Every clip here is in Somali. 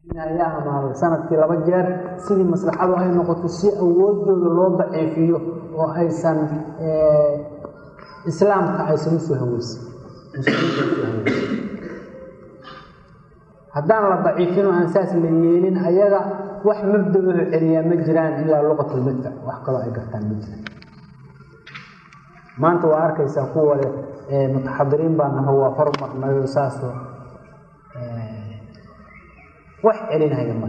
ama sanadkii laba jeer sidii maslaxadu ay noqoto si awoodooda loo daciifiyo oo aysan islaamka aysan usoo haweysin haddaan la daciifin oo aan saas la yeelin ayaga wax mabda-oho celiyaa ma jiraan ilaa luqatulmadfac wax kaloo ay gartaan ma jiraan maanta waa arkaysaa kuwa le mutaxadiriin baa naho waa hormarnayo saasoo wax celinaya male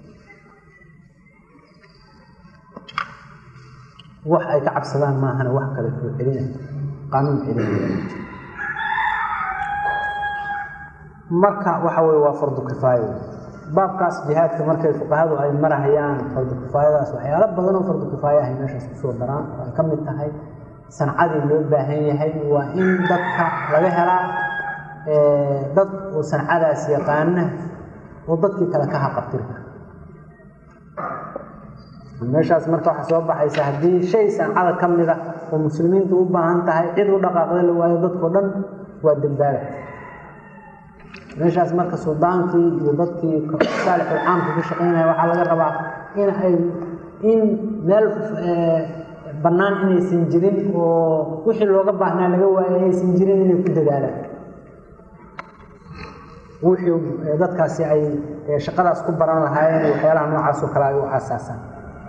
wax ay ka cabsadaan maahana wax kale oo celinaya qaanuun celinaya marka waxa weye waa fardu kifaayo baabkaas jihaadka markay fuqahadu ay marahayaan fardu kifaayadaas waxyaalo badan oo fardu kifaaya ahay meeshaas kusoo daraan oo ay ka mid tahay sancadii loo baahan yahay waa in dadka laga helaa dad oo sancadaas yaqaana oo dadkii kale ka haqabtiri kara meeshaas marka waxaa soo baxaysa haddii shay sancada ka mid a oo muslimiintu u baahan tahay cid u dhaqaaqda la waayo dadkao dhan waa dembaaba meeshaas marka suldaankii iyo dadkii saalixul caamka ka shaqaynaya waxaa laga rabaa in ay in meel bannaan inaysan jirin oo wixii looga baahnaa laga waayay aysan jirin inay ku dadaalaan wixii dadkaasi ay shaqadaas ku baran lahaayeen waxyaalaha noocaas oo kale ay u aasaasaan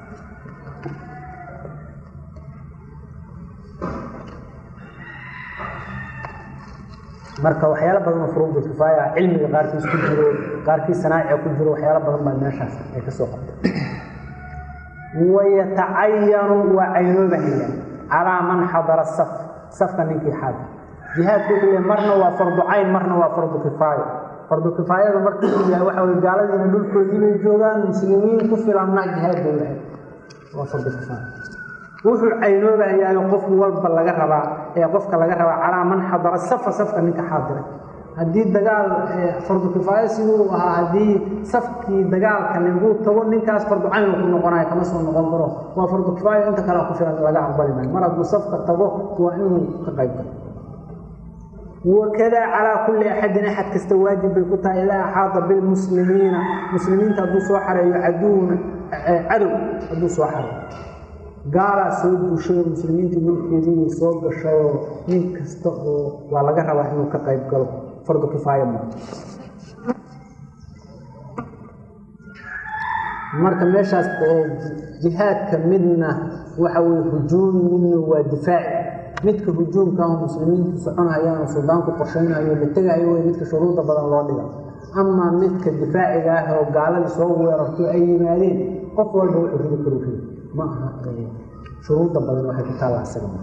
marka waxyaalo badan oo furuudu kifaaya cilmiga qaarkiis ku jiro qaarkii sanaaciga ku jiro waxyaalo badan baa meeshaas ay ka soo qabtay wayatacayanu waa caynoobahaya calaa man xadara saf safka ninkii xaadir jihaadku wuxuu yahay marna waa fardu cayn marna waa fardu kifaayo fardu kifaayada markii uu yahay waxa weye gaaladiina dhulkoodii bay joogaan muslimiin ku filanna jihaad bay lahayd waa fardu kifaaya wuxuu caynoobahayaa qof walba laga rabaa ee qofka laga rabaa calaa man xadara safa safka ninka xaadiray haddii dagaal fardu kifaayo siduu ahaa haddii safkii dagaalka ninkuu tago ninkaas fardu cayn ku noqonayo kama soo noqon karo waa fardu kifaayo inta kale ku filan laga aqbali maayo mar hadduu safka tago waa inuu ka qayb galo wakadaa calaa kulli axadin axad kasta waajib bay ku tahay ilaa axaada bilmuslimiina muslimiinta hadduu soo xareeyo caduwna cadow hadduu soo xareeyo gaalaa soo duushay muslimiintii mulkeedii soo gashayoo nin kasta oo waa laga rabaa inuu ka qayb galo fardu kifaaya ma marka meeshaas jihaadka midna waxa weye hujuum midna waa difaaci midka hujuumka ah muslimiintu soconhayaan oo suldaanku qorshaynayo la tegayo wey midka shuruuda badan loo dhiga amaa midka difaaciga ah oo gaaladii soo weerarto ay yimaadeen qof walba wuxuu ridi karu ridi ma aha shuruuda badan waxay ku taalla isaga ma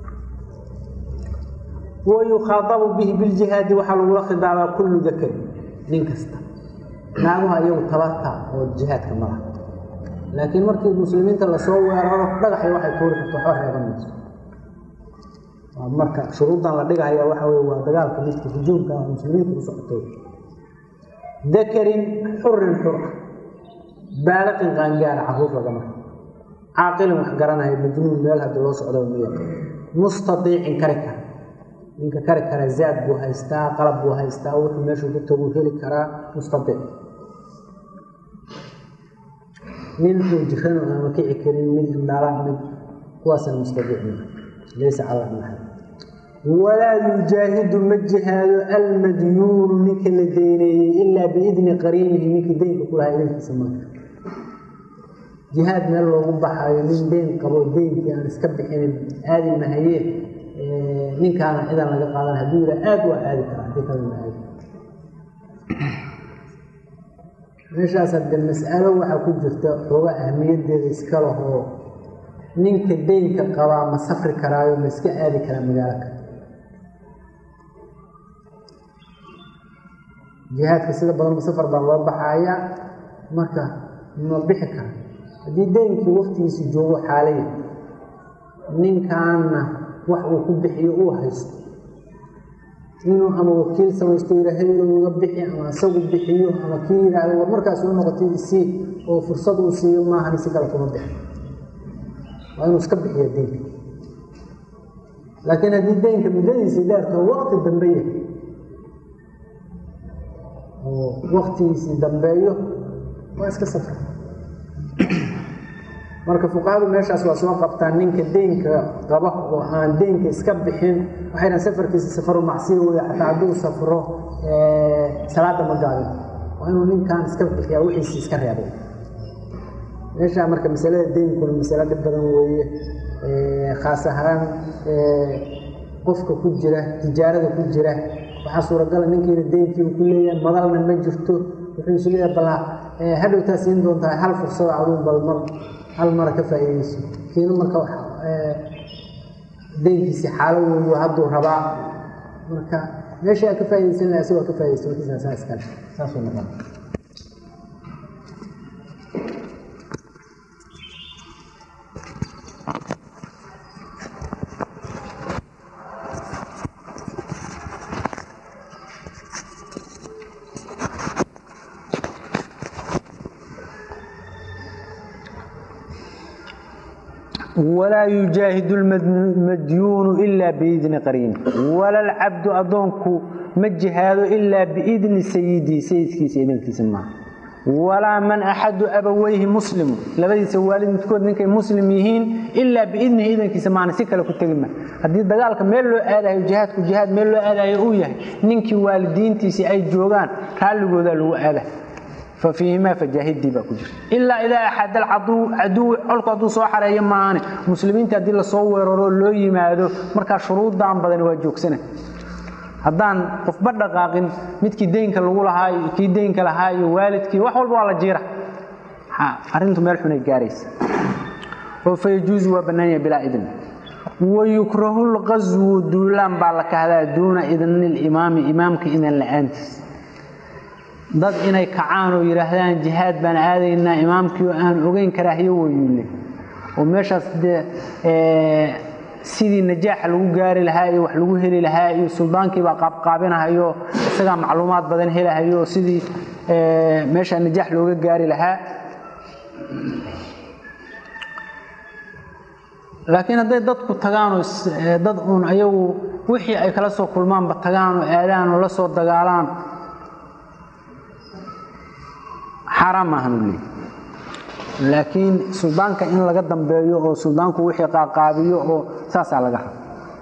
wayukhaadabu bihi biljihaadi waxaa lagula khidaabaa kullu dakari nin kasta naaguha iyagu tabarta oo jihaadka malaha laakiin markii muslimiinta lasoo weeraro dhagaxay waxay tuuri karto waxba reeban mayso marka shuruuddan la dhigahaya waxa weye waa dagaalka midka hujuumka ah muslimiinta u socotay dakarin xurin xur ah baaliqin qaangaara caruur lagama caaqilin wax garanaya majnuun meel hadii loo socdo miya mustadiicin kari kara ninka kari kara zaad buu haystaa qalab buu haystaa wuxuu meeshuu ku taguu heli karaa mustadiic nin uu jiran ama kici karin mid indhala mid kuwaasna mustadiic maa laysa cala maxal walaa yujaahidu ma jihaado almadyuunu ninka la deyneeyey ilaa biidni qariinihi ninkii deynka kulahaa idankiisa maka jihaad meel loogu baxayo nin deyn qabo deynkii aan iska bixinin aadi mahaye ninkaana cidan laga qaadan hadduu yidha aad waa aadi karaa hadii kalena aadi meeshaas hadde mas'alo waxaa ku jirta xooga ahmiyaddeeda iska lahoo ninka deynka qabaa ma safri karaayo ma iska aadi karaa magaalo kale jihaadka sida badan safar baa loo baxayaa marka ma bixi kara haddii deynkii waktigiisi joogo xaalaya ninkaanna wax uu ku bixiyo uu haysto inuu ama wakiil samaysto yidhaahdo uga bixi ama isagu bixiyo ama kii yidhaahdo war markaas u noqotay isii oo fursad uu siiyo maahan si kale kuma bixi waa inuu iska bixiyo deynka laakiin haddii deynka muddadiisii dheerto waqti dambe yahay oo waktigiisii dambeeyo waa iska safra marka fuqahadu meeshaas waa soo qabtaan ninka deynka qaba oo aan deynka iska bixin waxay dhahan safarkiisa safaru macsiya wey xataa hadduu safro salaada ma gaabin waa inuu ninkan iska bixiyaa wixiisi iska reebay meeshaa marka masalada deynkuna masalo dhib badan weeye khaas ahaan qofka ku jira tijaarada ku jira waxaa suuragala ninkiina deynkii uu ku leeyahay madalna ma jirto wuxuu isu leeyahay bal hadhowtaa siin doontaa hal fursada aduu bal mar hal mara ka faa'iidayso kiina marka deynkiisi xaalo weeyo hadduu rabaa marka meesha aad ka faaidaysan laha asagoo ka faa'idaysta markiisa saa iskale saasuu noqon walaa yujaahidu lmadyuunu ilaa biidni qariin wala lcabdu adoonku ma jihaado ilaa biidni sayidii sayidkiisa idankiisa maaha walaa man axadu abaweyhi muslimu labadiisa waalid midkood ninkay muslim yihiin ilaa biidnihi idankiisa maana si kale ku tegi ma haddii dagaalka meel loo aadayo jihaadku jihaad meel loo aadayo uu yahay ninkii waalidiintiisii ay joogaan raalligoodaa lagu aada fafiihimaa fajaahidii baa ku jira ilaa idaa axad alcaduwi colku hadduu soo xareeyo maahane muslimiinta haddii lasoo weeraro loo yimaado markaa shuruuddaan badani waa joogsana haddaan qofba dhaqaaqin midkii deynka lagu lahaa iyo kii deynka lahaa iyo waalidkii wax walba waa la jiira arrintu meel xunay gaaraysa oo fayajuusu waa bannaanya bilaa idin wayukrahu lqaswu duulaan baa la kahdaa duuna idni limaami imaamka idan la-aantiis dad inay kacaan oo yidhaahdaan jihaad baan aadaynaa imaamkii oo aan ogeyn karaahiyo wayuule oo meeshaas dee sidii najaaxa lagu gaari lahaa iyo wax lagu heli lahaa iyo suldaankiibaa qaabqaabinahayo isagaa macluumaad badan helahayo sidii meeshaa najaax looga gaari lahaa laakiin hadday dadku tagaanoo dad uun ayagu wixii ay kala soo kulmaanba tagaan oo aadaan oo la soo dagaalaan xaaraan maahan u leey laakiin suldaanka in laga dambeeyo oo suldaanku wixii qaaqaabiyo oo saasaa laga raba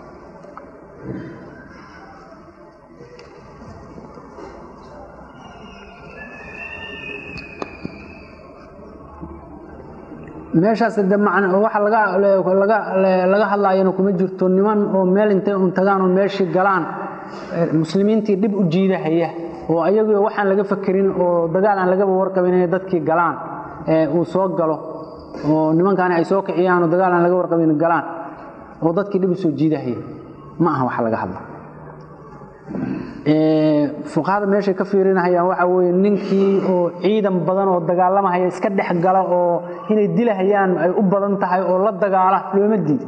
meeshaas de man waxa laga hadlaayana kuma jirto niman oo meel intay un tagaan oo meeshii galaan muslimiintii dhib u jiidahaya oo ayagu waxaan laga fakerin oo dagaal aan lagaba warqabin inay dadkii galaan uu soo galo oo nimankaani ay soo kiciyaan oo dagaal aan laga warqabin galaan oo dadkii dhib u soo jiidahaya ma aha waxa laga hadla fuqahada meeshay ka fiirinahayaan waxa weye ninkii oo ciidan badan oo dagaalamahaya iska dhex gala oo inay dilahayaan ay u badan tahay oo la dagaala looma diida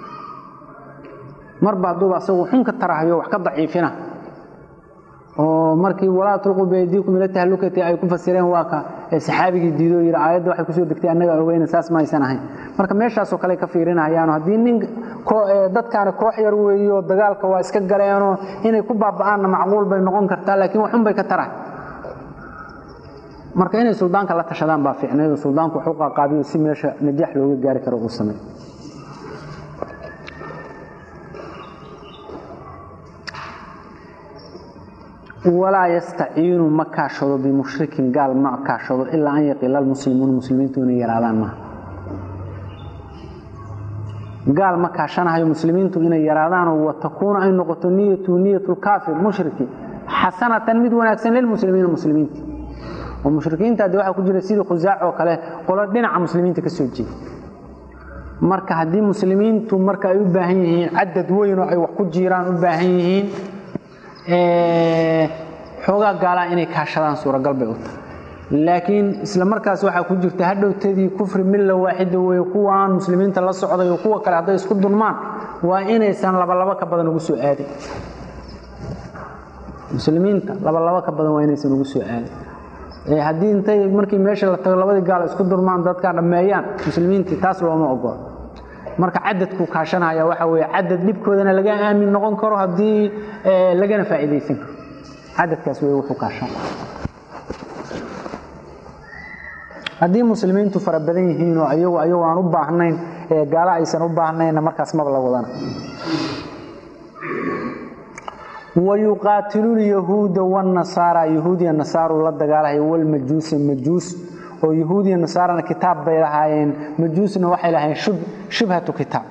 marba hadduuba asagu xun ka tarahayo wax ka daciifina oo markii walaa tulquu biaydiikum ila tahlukati ay ku fasireen waa ka saxaabigii diidoo yidhi aayadda waxay kusoo degtay annaga ogeyna saas ma aysan ahayn marka meeshaasoo kale ka fiirinayaan haddii nin dadkaani koox yar weeyo dagaalka waa iska galeenoo inay ku baaba'aanna macquul bay noqon kartaa laakiin waxun bay ka tarahay marka inay suldaanka la tashadaan baa fiicnayd oo suldaanku wax u qaaqaabiyo si meesha najaax looga gaari karo uu sameey walaa yastaciinu ma kaashado bimushrikin gaal ma kaashado ilaa an yaqiila lmuslimuuna muslimiintu inay yaraadaan maaha gaal ma kaashanahayo muslimiintu inay yaraadaanoo watakuuna ay noqoto niyatu niyatu lkaafir mushriki xasanatan mid wanaagsan lilmuslimiina muslimiinta oo mushrikiinta de waxaa ku jira sidii khusaac oo kale qolo dhinaca muslimiinta ka soo jeeda marka haddii muslimiintu marka ay u baahan yihiin cadad weyn oo ay wax ku jiraan u baahan yihiin xoogaa gaalaa inay kaashadaan suuragal bay u tahay laakiin isla markaas waxaa ku jirta hadhowtadii kufri milla waaxida weye kuwaan muslimiinta la socday oo kuwa kale hadday isku dulmaan waa inaysan labalabo ka badan ugu soo aadin muslimiinta labalabo ka badan waa inaysan ugu soo aadin haddii intay markii meesha la tago labadii gaal isku dulmaan dadkaa dhammeeyaan muslimiintii taas looma ogolo marka cadadku kaashanaya waxa weye cadad dhibkoodana laga aamin noqon karo haddii lagana faa'iidaysan karo cadadkaas wey wuxuu kaashan haddii muslimiintu fara badan yihiinoo ayagu ayagu aan u baahnayn ee gaalo aysan u baahnayna markaas maba la wadana wayuqaatilu lyahuuda wanasaara yahuudiya nasaaru la dagaalahaya walmajuusa majuus oo yahuudiya nasaarana kitaab bay lahaayeen majuusna waxay lahaayeen shubhatu kitaab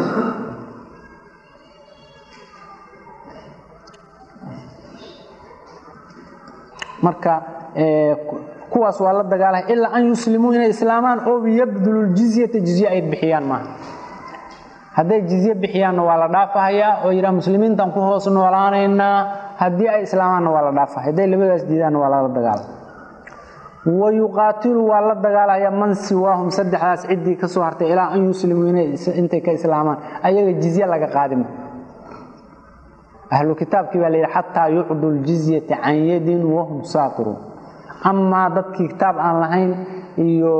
marka kuwaas waa la dagaalaya ilaa an yuslimuu inay islaamaan oo yabdulu ljizyata jizye ay bixiyaan maaha hadday jizye bixiyaanna waa la dhaafahayaa oo yidhaha muslimiintan ku hoos noolaanaynaa haddii ay islaamaanna waa la dhaafahaya hadday labadaas diidaanna waa lala dagaala wayuqaatilu waa la dagaalaya man siwaahum saddexdaas ciddii ka soo hartay ilaa an yuslimuu intay ka islaamaan ayaga jizye laga qaadima ahlu kitaabkii baa la yidhi xataa yucdu ljizyata can yadin wahum saaqiruun amaa dadkii kitaab aan lahayn iyo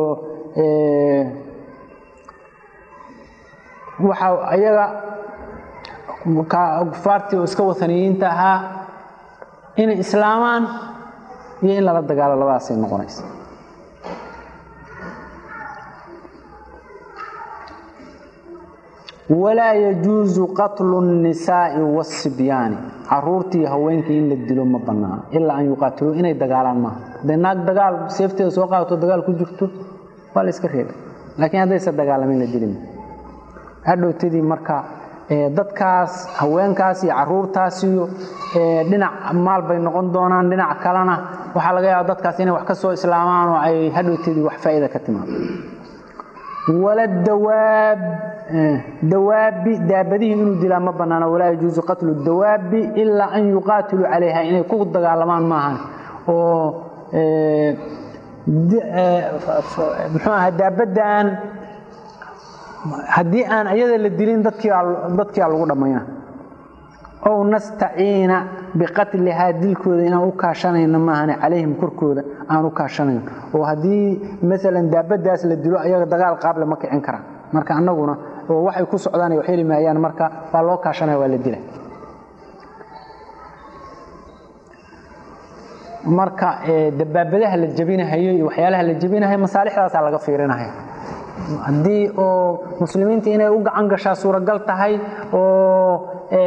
waxa ayaga kufaartii oo iska wataniyiinta ahaa inay islaamaan iyo in lala dagaalo labadaasay noqonaysa walaa yajuusu qatlu الnisaa'i waالsibyaani caruurtii haweenkii in la dilo ma banaano ilaa an yuqaatiluu inay dagaalaan maaha hadday naag dagaal seefteeda soo qaadato dagaal ku jirto waa la iska reeba laakiin haddaysa dagaalamin la dilima hadhowtadii marka dadkaas haweenkaas iyo caruurtaas iyo dhinac maal bay noqon doonaan dhinac kalena waxaa laga yaaba dadkaas inay wax ka soo islaamaan oo ay hadhowtadii wax faa'iida ka timaado wala dawaab dawaabi daabadihii inuu dilaa ma banaano walaa yajuusu qatlu dawaabi ilaa an yuqaatiluu calayha inay ku dagaalamaan maahan oo muxuu aha daabaddan haddii aan iyada la dilin dadkiia lagu dhammayna ow nastaciina biqatlihaa dilkooda inaan u kaashanayno maahane calayhim korkooda aan u kaashanayno oo haddii maalan daabadaas la dilo ayaga dagaal qaable ma kicin karaan marka annaguna oo waxay ku socdaan wax heli maayaan marka waa loo kaashanaya waa la dila marka dabaabadaha la jabinahayo iyo waxyaalaha la jabinahayo masaalixdaasaa laga fiirinaya haddii oo muslimiinta inay u gacan gashaa suuragal tahay oo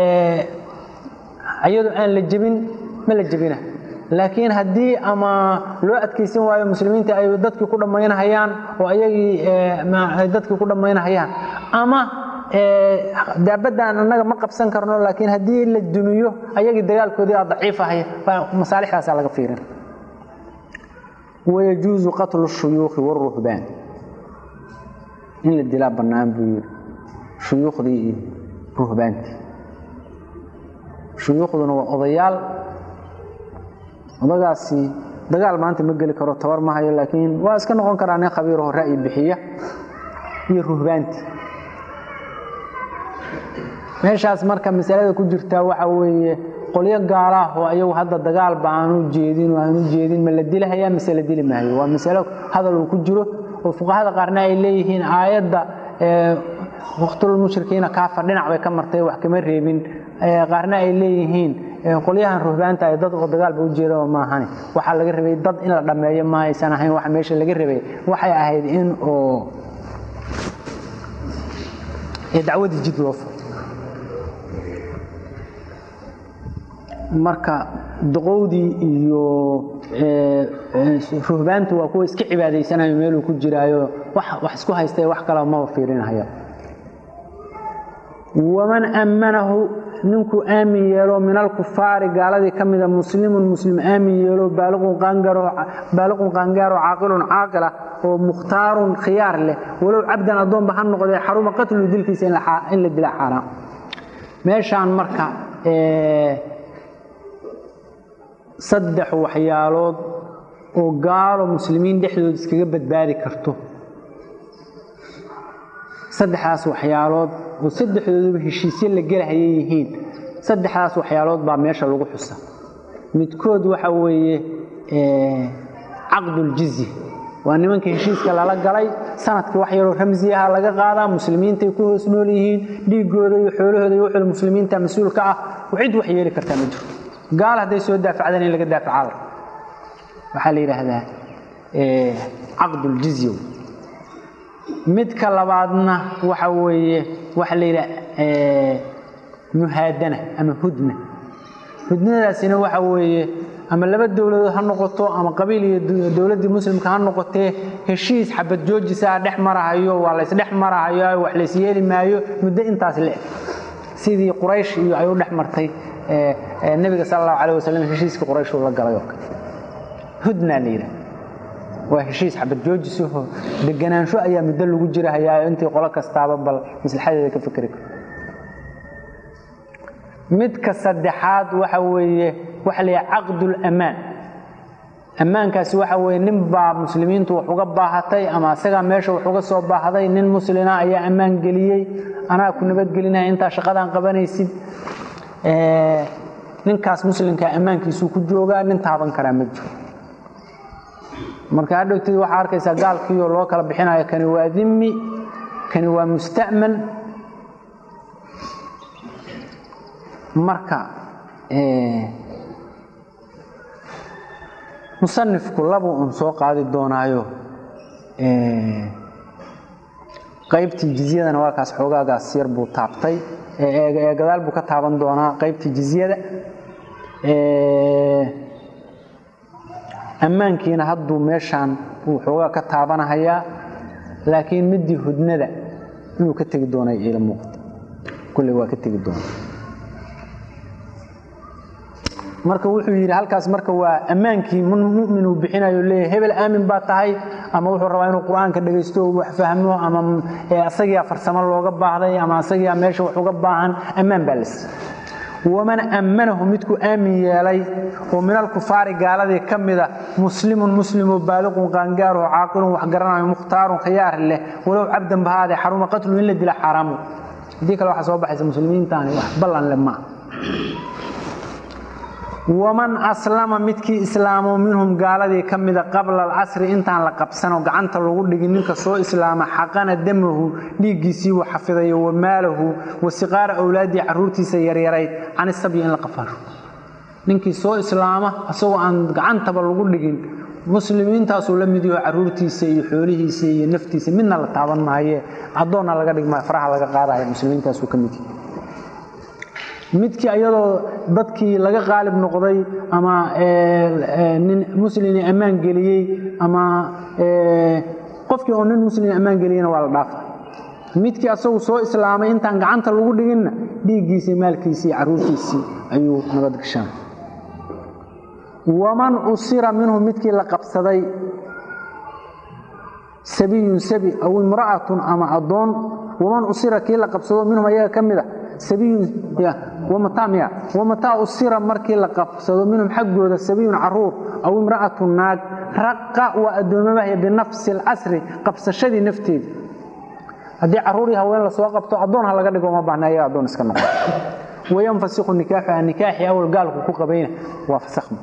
iyado aan la jebin ma la jebina laakiin haddii ama loo adkaysan waayo muslimiinta ay dadkii ku dhammaynahayaan oo ayagii ay dadkii ku dhammaynahayaan ama daabaddan annaga ma qabsan karno laakiin haddii la dumiyo ayagii dagaalkoodii aa daciifahaya masaalixdaasaa laga fiirin wayajuusu qatlu shuyuukhi wاruhbaan in la dilaa bannaan buu yidhi shuyuukhdii iyo ruhbaantii shuyuukhduna waa odayaal odagaasi dagaal maanta ma geli karo tabar ma hayo laakiin waa iska noqon karaa nin khabiiraho ra'yi bixiya iyo ruhbaantii meeshaas marka masalada ku jirtaa waxa weeye qolyo gaalaah oo ayagu hadda dagaalba aanu jeedin oo aanu jeedin ma la dilahayaa mise la dili maayo waa masalo hadal uu ku jiro oo fuqahada qaarna ay leeyihiin aayadda waqtulmushrikiina kaafar dhinac bay ka martay wax kama reebin qaarna ay leeyihiin qolyahan ruhbaanta ay dad oo dagaalba u jeeda maahane waxaa laga rabay dad in la dhammeeyo ma aysan ahayn waxa meesha laga rabay waxay ahayd in oo dacwadii jid loo furo marka doqowdii iyo ruhbaantu waa kuwa iska cibaadaysanayo meeluu ku jiraayo wax isku haysta wax kale maba fiirinahaya waman ammanahu ninkuu aamin yeelo min alkufaari gaaladii ka mida muslimun muslim aamin yeelo baaliqun qaangaaro caaqilun caaqila oo mukhtaarun khiyaar leh walow cabdan addoonba ha noqdee xaruma qatlu dilkiisa in la dila xaaraam meeshaan marka saddex waxyaalood oo gaalo muslimiin dhexdooda iskaga badbaadi karto saddexdaas waxyaalood oo saddexdooduba heshiisyo la gelahayay yihiin saddexdaas waxyaalood baa meesha lagu xusa midkood waxa weeye caqduljizya waa nimanka heshiiska lala galay sanadkii wax yaroo ramsiyaha laga qaadaa muslimiintay ku hoos nool yihiin dhiigooda iyo xoolahooda iyo wuxuu muslimiinta mas-uulka ah cid wax yeeli kartaa ma jirto gaal hadday soo daafacdaan in laga daafacada waxaa la yidhaahdaa caqduljizya midka labaadna waxa weeye waxa la yidhaha muhaadana ama hudna hudnadaasina waxa weeye ama laba dowladood ha noqoto ama qabiil iyo dowladdii muslimka ha noqotee heshiis xabad joojisaa dhex marahayo waa laysdhex marahayo wax lays yeeli maayo muddo intaas le-eg sidii quraysh iyo ay u dhex martay nebiga sala allahu calah wasalam heshiiskii quraysh uu la galay oo kale hudna la yidhaha waa heshiis xabad joojisuho deganaansho ayaa muddo lagu jirahayaa intii qolo kastaaba bal maslaxadeeda ka fikri karo midka saddexaad waxa weeye waxa la yidhaha caqdulammaan ammaankaasi waxa weeye nin baa muslimiintu wax uga baahatay ama asagaa meesha wax uga soo baahday nin muslina ayaa ammaan geliyey anaa ku nabadgelinaya intaa shaqadaan qabanaysid ninkaas muslimkaa ammaankiisuu ku joogaa nin taaban karaa ma jiro marka hadhowtid waxaa arkaysaa gaalkiioo loo kala bixinayo kani waa dimi kani waa musta'man marka musanifku labuu un soo qaadi doonaayo qaybtii jizyadana waa kaas xoogaagaas yar buu taabtay ee gadaal buu ka taaban doonaa qaybtii jizyada ammaankiina hadduu meeshaan uu xoogaa ka taabanahayaa laakiin midii hudnada inuu ka tegi doonay ila muuqata kulley waa ka tegi doona marka wuxuu yidhi halkaas marka waa ammaankii mumin uu bixinayo leeyahy hebel aamin baa tahay ama wuxuu rabaa inuu qur-aanka dhegaysto wax fahmo ama asagiia farsamo looga baahday ama asagiia meesha wax uga baahan ammaan baa la siiy waman ammanahu midkuu aamin yeelay oo min alkufaari gaaladii ka mida muslimun muslimoo baaliqun qaangaaroo caaqilun wax garanayo mukhtaarun khiyaar leh walow cabdan bahaadee xaruma qatlu in la dila xaaraamu haddii kale waxaa soo baxaysa muslimiintaani wax ballan le maa waman aslama midkii islaamo minhum gaaladii ka mida qabla alcasri intaan la qabsanoo gacanta lagu dhigin ninka soo islaama xaqana damahu dhiiggiisii uu xafidayo wa maalahu wa siqaara awlaadii caruurtiisa yaryarayd can isabyi in la qafaasho ninkii soo islaama isagoo aan gacantaba lagu dhigin muslimiintaasuu la mid yaho caruurtiisa iyo xoolihiisa iyo naftiisa midna la taaban maaye addoonna laga dhigmaayo faraha laga qaadaya muslimiintaasuu ka mid yahay midkii ayadoo dadkii laga qaalib noqday ama nin muslimi ammaan geliyey ama qofkii oo nin muslimi ammaan geliyeyna waa la dhaafa midkii asagu soo islaamay intaan gacanta lagu dhiginna dhiiggiisii maalkiisii caruurtiisii ayuu nabad gashaan waman usira minhu midkii la qabsaday sabiyun sabi aw imra'atun ama addoon waman usira kii la qabsado minhum ayaga ka mid a sabiyun wamataa usira markii la qabsado minhum xaggooda sabiyun caruur aw imra'atu naag raqa waa addoomamahaya binafsi alcasri qabsashadii nafteeda haddii caruurii haween lasoo qabto addoon ha laga dhigo ma baahna ayaga addoon iska noqo wayanfasiku nikaaxuha nikaaxii awal gaalku ku qabayna waa fasakhma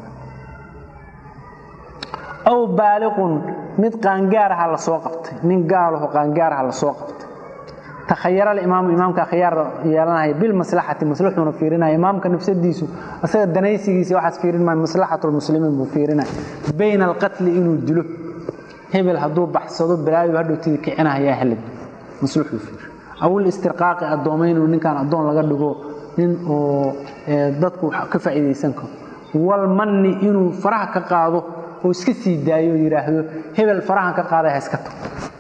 aw baaliqun mid qaangaaraha la soo qabtay nin gaalaho qaangaaraha la soo qabtay takhayara alimaamu imaamka khiyaar yeelanaya bilmaslaxati maslaxuuna fiirinaya imaamka nafsadiisu asaga danaysigiisa waxaas fiirin maayo maslaxatu lmuslimiin buu fiirinaya bayna alqatli inuu dilo hebel hadduu baxsado balaayo hadhowtida kicinahayaa helid maslaxuu fiir aw listirqaaqi addoomayn inuu ninkaan addoon laga dhigo nin oo dadku ka faa'iidaysan karo walmanni inuu faraha ka qaado oo iska sii daayo oo yidhaahdo hebel farahan ka qaaday ha iska tago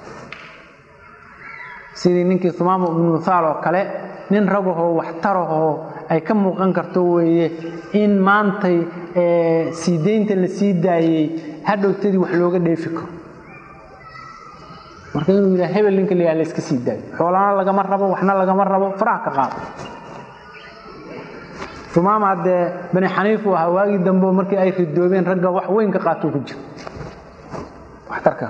sidii ninkii humaama ibnu mithaal oo kale nin ragahoo waxtarahoo ay ka muuqan karto weeye in maantay sii daynta la sii daayey hadhowtadii wax looga dheefi karo marka inuu yidhaha hebel ninka la yidhaha la iska sii daayo xoolana lagama rabo waxna lagama rabo faraha ka qaado humaama haddee bani xaniif uu ahaa waagii dambe markii ay ridoobeen ragga wax weyn ka qaatuu ku jiro waxtarka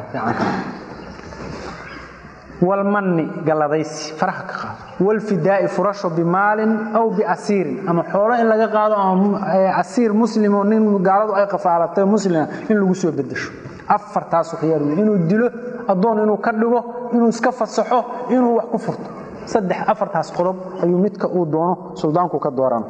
walmanni galladaysi faraha ka qaado walfidaa'i furasho bimaalin aw biasiirin ama xoolo in laga qaado ama asiir muslimo nin gaaladu ay qafaalatay muslima in lagu soo bedesho afartaasu khiyaar wey inuu dilo addoon inuu ka dhigo inuu iska fasaxo inuu wax ku furto saddex afartaas qodob ayuu midka uu doono suldaanku ka dooran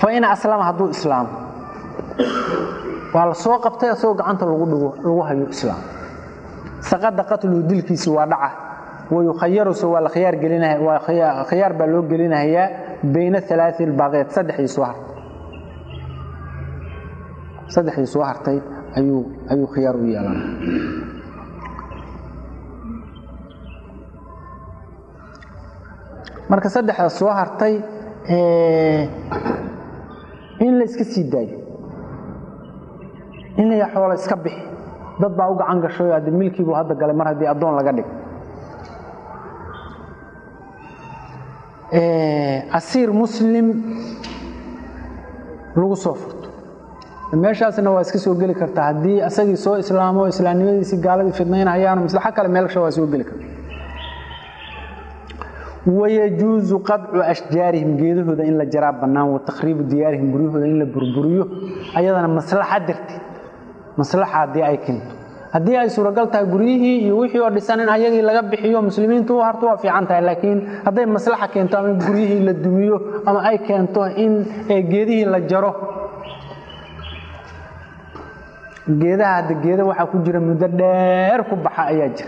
fa in aslama hadduu islaamo waa la soo qabtay asagoo gacanta lagu dhigo lagu hayo islaam saqada qatluhu dilkiisi waa dhaca wayukhayaruse waa la khiyaar gelinaya waa khiyaar baa loo gelinayaa bayna alaai albaqeed saddexdii soo hartay saddexdii soo hartay ayuu ayuu khiyaar u yeelanaya marka saddexda soo hartay in la iska sii daayo in la xoola iska bixi dad baa u gacan gashay hadde milkiibuu hadda galay mar haddii addoon laga dhig asiir muslim lagu soo furto meeshaasna waa iska soo geli kartaa haddii asagii soo islaamo islaamnimadiisii gaaladii fidnaynayaan maslaxo kale meelsha waa soo geli karta wayajuusu qadcu ashjaarihim geedahooda in la jaraa bannaan wa takhriibu diyaarihim guryahooda in la burburiyo ayadana maslaxa darteed maslaxa haddii ay keento haddii ay suuragal tahay guryihii iyo wixii oo dhisan in ayagii laga bixiyo muslimiintu u harto waa fiican tahay laakiin hadday maslaxa keento ama guryihii la dumiyo ama ay keento in geedihii la jaro geedaha hadda geeda waxaa ku jira muddo dheer ku baxa ayaa jira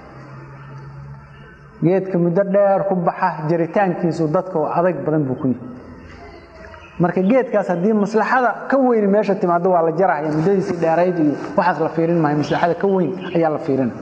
geedka muddo dheer ku baxa jaritaankiisu dadka oo adag badan buu ku yihi marka geedkaas haddii maslaxada ka weyn meesha timaado waa la jarahaya muddadiisii dheerayd iyo waxaas la fiirin maayo maslaxada ka weyn ayaa la fiirina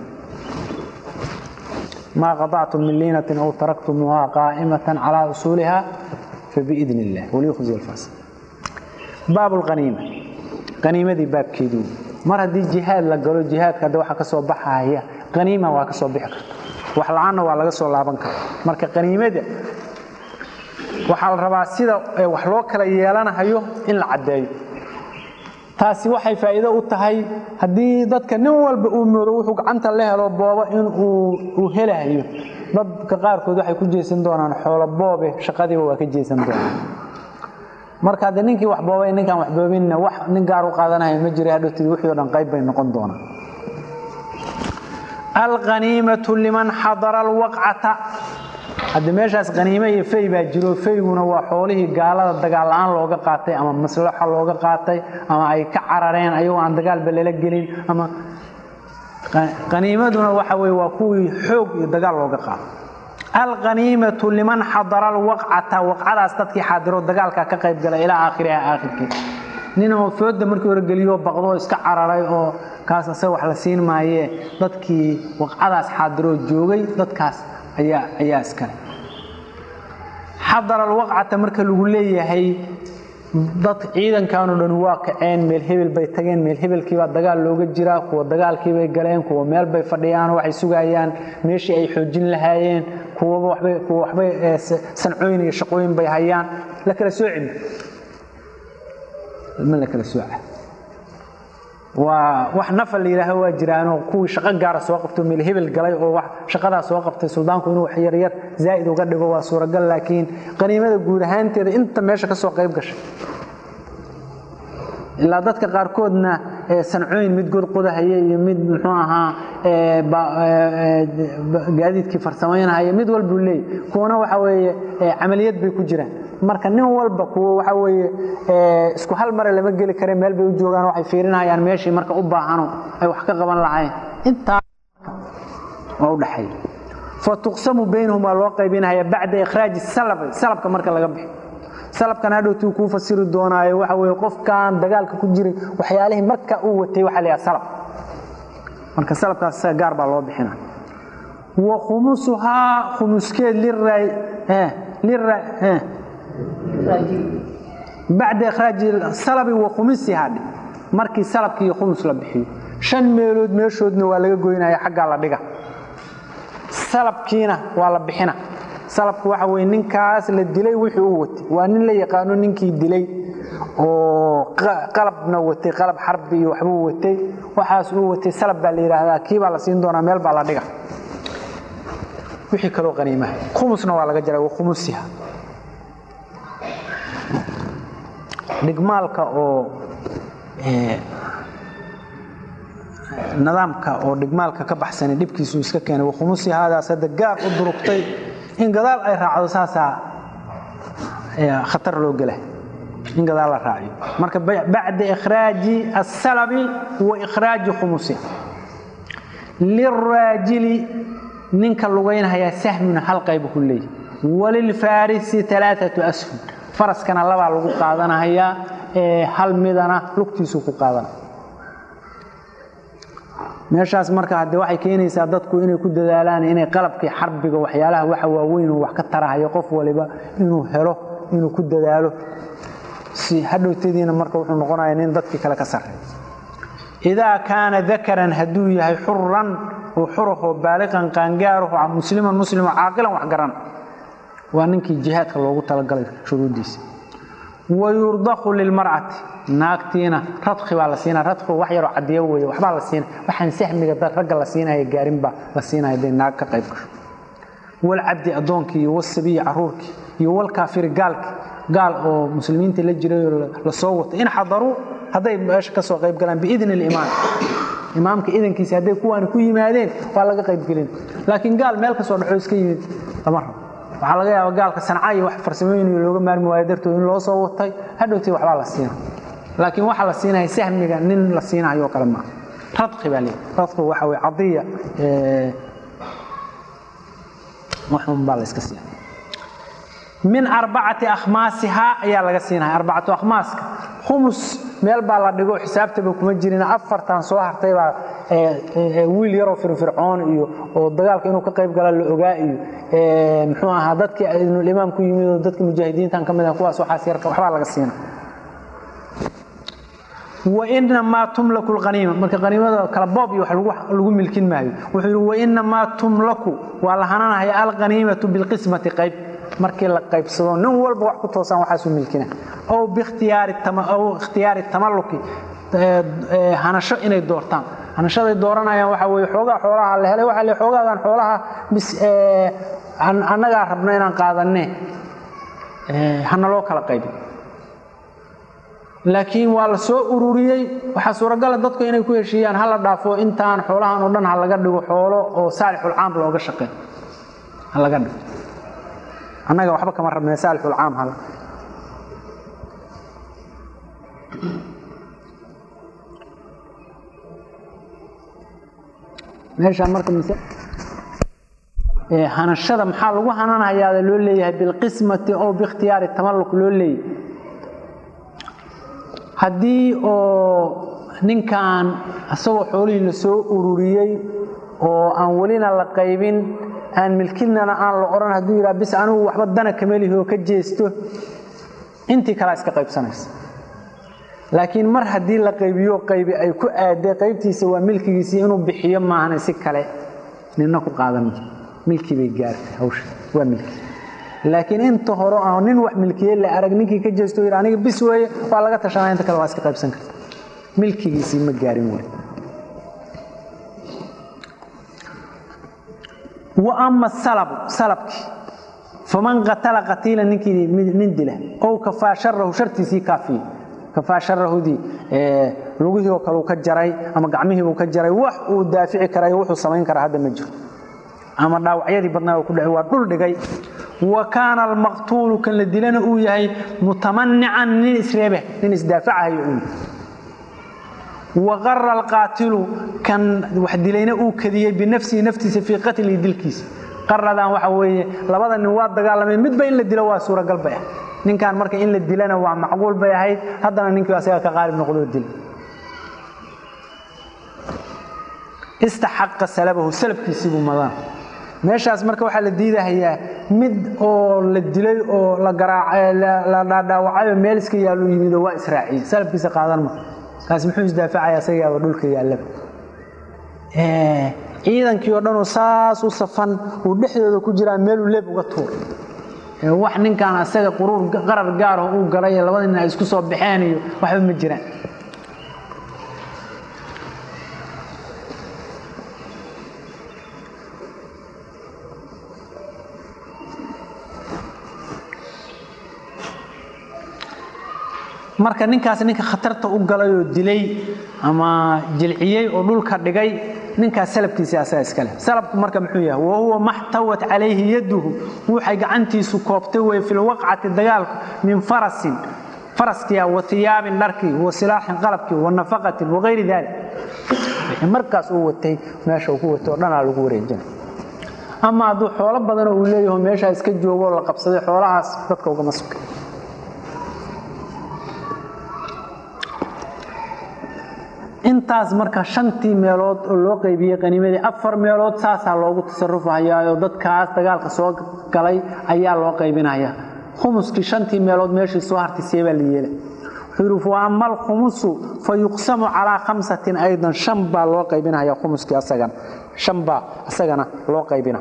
maa qadactum min liinatin aw taraktumuuha qaa'imatan calaa usuuliha fabiidn illah waliyukhzi alfaas baab lqaniima qaniimadii baabkeedii mar haddii jihaad la galo jihaadka hadda waxa ka soo baxaya qaniima waa ka soo bixi karta wax la-aanna waa laga soo laaban kara marka qaniimada waxaa la rabaa sida wax loo kala yeelanahayo in la caddeeyo taasi waxay faa'iido u tahay haddii dadka nin walba uu moodo wuxuu gacanta la helo boobo in uu helahayo dadka qaarkood waxay ku jeesan doonaan xoolo boobe shaqadiiba waa ka jeesan doonaan marka haddii ninkii wax boobay ninkaan wax boobinna wax nin gaar u qaadanaya ma jira hadhowtid wixii o dhan qayb bay noqon doonaan alqaniimatu liman xadara alwaqcata hadda meeshaas qaniime iyo fay baa jiro fayguna waa xoolihii gaalada dagaal la-aan looga qaatay ama maslaxo looga qaatay ama ay ka carareen ayagoo aan dagaalba lala gelin ama qaniimaduna waxa weye waa kuwii xoog iyo dagaal looga qaatay alqaniimatu liman xadara alwaqcata waqcadaas dadkii xaadiro dagaalka ka qayb gala ilaa aakhiriha aakhirkii nin oo fooda markii hore geliyo baqdoo iska cararay oo kaas asaga wax la siin maayee dadkii waqcadaas xaadiroo joogay dadkaas ayaa ayaa iskale xadara alwaqcata marka lagu leeyahay dad ciidankanoo dhan waa kaceen meel hebel bay tageen meel hebelkiibaa dagaal looga jiraa kuwa dagaalkiibay galeen kuwa meel bay fadhiyaan waxay sugayaan meeshii ay xoojin lahaayeen kuwaba wabay kuwa waxbay sancooyin iyo shaqooyin bay hayaan la kala soocin ma la kala sooca waa wax nafal la yidhaaho waa jiraanoo kuwii shaqo gaara soo qabto meel hebel galay oo wax shaqadaa soo qabtay suldaanku inuu wax yaryar zaa'id uga dhigo waa suuragal laakiin qaniimada guud ahaanteeda inta meesha ka soo qayb gashay ilaa dadka qaarkoodna sancooyin mid godqodahaya iyo mid muxuu ahaa gaadiidkii farsamaynahaya mid walbuu leeyay kuwana waxa weeye camaliyad bay ku jiraan marka nin walba kuwa waxa weeye isku hal mare lama geli kare meel bay u joogaan waxay fiirinayaan meeshii marka u baahano ay wax ka qaban lahayn intaa waa u dhaxay fa tuqsamu baynahum waa loo qaybinaya bacda ikhraaji salabi salabka marka laga bixi salabkan hadhowtuu kuu fasiri doonaayo waxa weeye qofkan dagaalka ku jiray waxyaalihii marka uu watay waxaa la yidhaha salab marka salabkaas isaga gaar baa loo bixina wa khumusuhaa khumuskeed liray lira bacda ikhraaji salabi wa khumisihaa dhe markii salabki iyo khumus la bixiyo shan meelood meeshoodna waa laga goynaya xaggaa la dhiga salabkiina waa la bixina salabku waxa weye ninkaas la dilay wixii uu watay waa nin la yaqaano ninkii dilay oo qalabna watay qalab xarbi iyo waxbuu watay waxaas uu watay salab baa la yidhaahdaa kii baa la siin doonaa meel baa la dhiga wixii kaloo qaniimaha khumusna waa laga jaray wa khumusiha dhigmaalka oo nidaamka oo dhigmaalka ka baxsani dhibkiisu iska keenay wakhumusi haadaas hadda gaar u durugtay in gadaal ay raacdo saasaa khatar loo gela in gadaal la raaciyo marka bacda ikhraaji asalabi wa ikhraaji khumusi liraajili ninka lugaynhayaa sahmuna hal qaybu ku leeyahy walilfaarisi alaaatu ashum faraskana labaa lagu qaadanahayaa hal midana lugtiisuu ku qaadana meeshaas marka hadde waxay keenaysaa dadku inay ku dadaalaan inay qalabkii xarbiga waxyaalaha waxa waaweyn uu wax ka tarahayo qof waliba inuu helo inuu ku dadaalo si hadhowtadiina marka wuxuu noqonaya nin dadkii kale ka sarreey idaa kaana dakaran hadduu yahay xuran oo xurahoo baaliqan qaangaaraho musliman muslimo caaqilan wax garan waa ninkii jihaadka loogu talagalay shuruuddiisa wayurdaqu lilmar'ati naagtiina radki baa la siinaya radkigu wax yaroo cadiyo weeye waxbaa la siina waxaan sahmiga ragga la siinaya gaarinbaa la siinaya haday naag ka qayb gasho walcabdi addoonkii iyo wasabiyi caruurkii iyo walkaafiri gaalkii gaal oo muslimiinta la jiray oo lasoo watay in xadaruu hadday meesha kasoo qayb galaan biidni limaam imaamka idankiisa hadday kuwaani ku yimaadeen waa laga qaybgelin laakiin gaal meel kasoo dhaxo iska yimid lama rabo waxaa laga yaaba gaalka sanca iyo wax farsamooyin looga maarmi waayo dartood in loo soo watay hadhowtay waxbaa la siina laakiin waxaa la siinaya sahmiga nin la siinayo kale maaha radqi baa leeyahy radqigu waxa weye cadiya waxun baa la iska siina min arbacati akhmaasihaa ayaa laga siinaya arbacatu akhmaaska khumus meel baa la dhigo xisaabtaba kuma jirin afartan soo hartay baa wiil yaroo firfircoon iyo oo dagaalka inuu ka qayb gala la ogaa iyo muxuu ahaa dadkii imaam ku yimid oo dadkii mujaahidiintan ka mid ah kuwaas waxaas yarka waxbaa laga siina wainamaa tumlaku lhaniima marka haniimada kala boob iyo wax lagu milkin maayo wuxuu yidhi wainamaa tumlaku waa la hananahaya alghaniimatu bilqismati qayb markii la qaybsado nin walba wax ku toosaan waxaasu milkina ow biikhtiyaari tamaluki hanasho inay doortaan hanashaday dooranayaan waxaa weye xoogaa xoolaha la helay waxaa le xoogaagan xoolaha bis annagaa rabna inaan qaadanne hana loo kala qaybin laakiin waa la soo ururiyey waxaa suuragala dadku inay ku heshiiyaan hala dhaafo intaan xoolahan oo dhan ha laga dhigo xoolo oo saalixulcaam looga shaqeey ha laga dhigo annaga waxba kama rabne saalixulcaam hal meeshaan marka mise hanashada maxaa lagu hananayaada loo leeyahay bilqismati oo biikhtiyaari tamalluq loo leeyahay haddii oo ninkan isagoo xoolihii la soo ururiyey oo aan welina la qaybin aan milkinana aan la odhan hadduu yidhaha bis anigu waxba dana kamelihi oo ka jeesto intii kalea iska qaybsanaysa laakiin mar haddii la qaybiyo qaybi ay ku aadee qaybtiisa waa milkigiisii inuu bixiyo maahane si kale nina ku qaadan milkii bay gaartay hawsha waa milki laakiin inta hore aan nin wax milkiye la arag ninkii ka jeesto yidhi aniga bis weeye waa laga tashanaya inta kale waa iska qaybsan karta milkigiisii ma gaarin wey wa ama salabu salabkii faman qatala qatiila ninkii nin dila ow kafaa sharahu shartiisii kaafiye kafaa sharahudii lugihii oo kale uu ka jaray ama gacmihiibuu ka jaray wax uu daafici karayo wuxuu samayn karaa hadda ma jiro ama dhaawacyadii badnaa oo ku dhacay waa dhul dhigay wa kaana almaqtuulu kan la dilana uu yahay mutamanican nin isreebe nin isdaafacahayo uu waqara alqaatilu kan wax dilayna uu kadiyey binafsihi naftiisa fii qatlihi dilkiisa qaradan waxa weeye labada nin waa dagaalameen midba in la dilo waa suuragal bay ah ninkan marka in la dilana waa macquul bay ahayd haddana ninkii asaga ka qaalib noqdoo dil istaxaqa salabahu salabkiisiibuu madaan meeshaas marka waxaa la diidahayaa mid oo la dilay oo la dhaadhaawacayoo meel iska yaallu yimid oo waa israaciyey salabkiisa qaadan ma kaasi muxuu isdaafacaya asagaaba dhulka yaallaba ciidankii oo dhanoo saas u safan uu dhexdooda ku jiraa meeluu leeb uga tuur wax ninkan asaga quruur qarar gaaroo uu galay ee labada nin ay isku soo baxeen iyo waxba ma jiraan marka ninkaas ninka khatarta u galay oo dilay ama jilciyey oo dhulka dhigay ninkaas salabkiisii asaga iskale salabku marka muxuu yahay wahuwa maxtawat calayhi yaduhu wuxay gacantiisu koobtay wey fi lwaqcati dagaalku min farasin faraskiya wa hiyaabin dharkii wa silaaxin qalabkii wa nafaqatin wagayri daalik wixii markaas uu watay meesha uu ku watay oo dhanaa lagu wareejina ama hadduu xoolo badanoo uu leeyaho meeshaa iska joogo oo la qabsaday xoolahaas dadka ugama sukay intaas marka shantii meelood oo loo qaybiyey qaniimadii afar meelood saasaa loogu tasarufahayaaoo dadkaas dagaalka soo galay ayaa loo qaybinaya khumuskii shantii meelood meeshii soo hartay seebaa la yeela wuxuu yidhi wa ama alkhumusu fa yuqsamu calaa khamsatin aydan shan baa loo qaybinaya khumuskii asagana shan baa asagana loo qaybina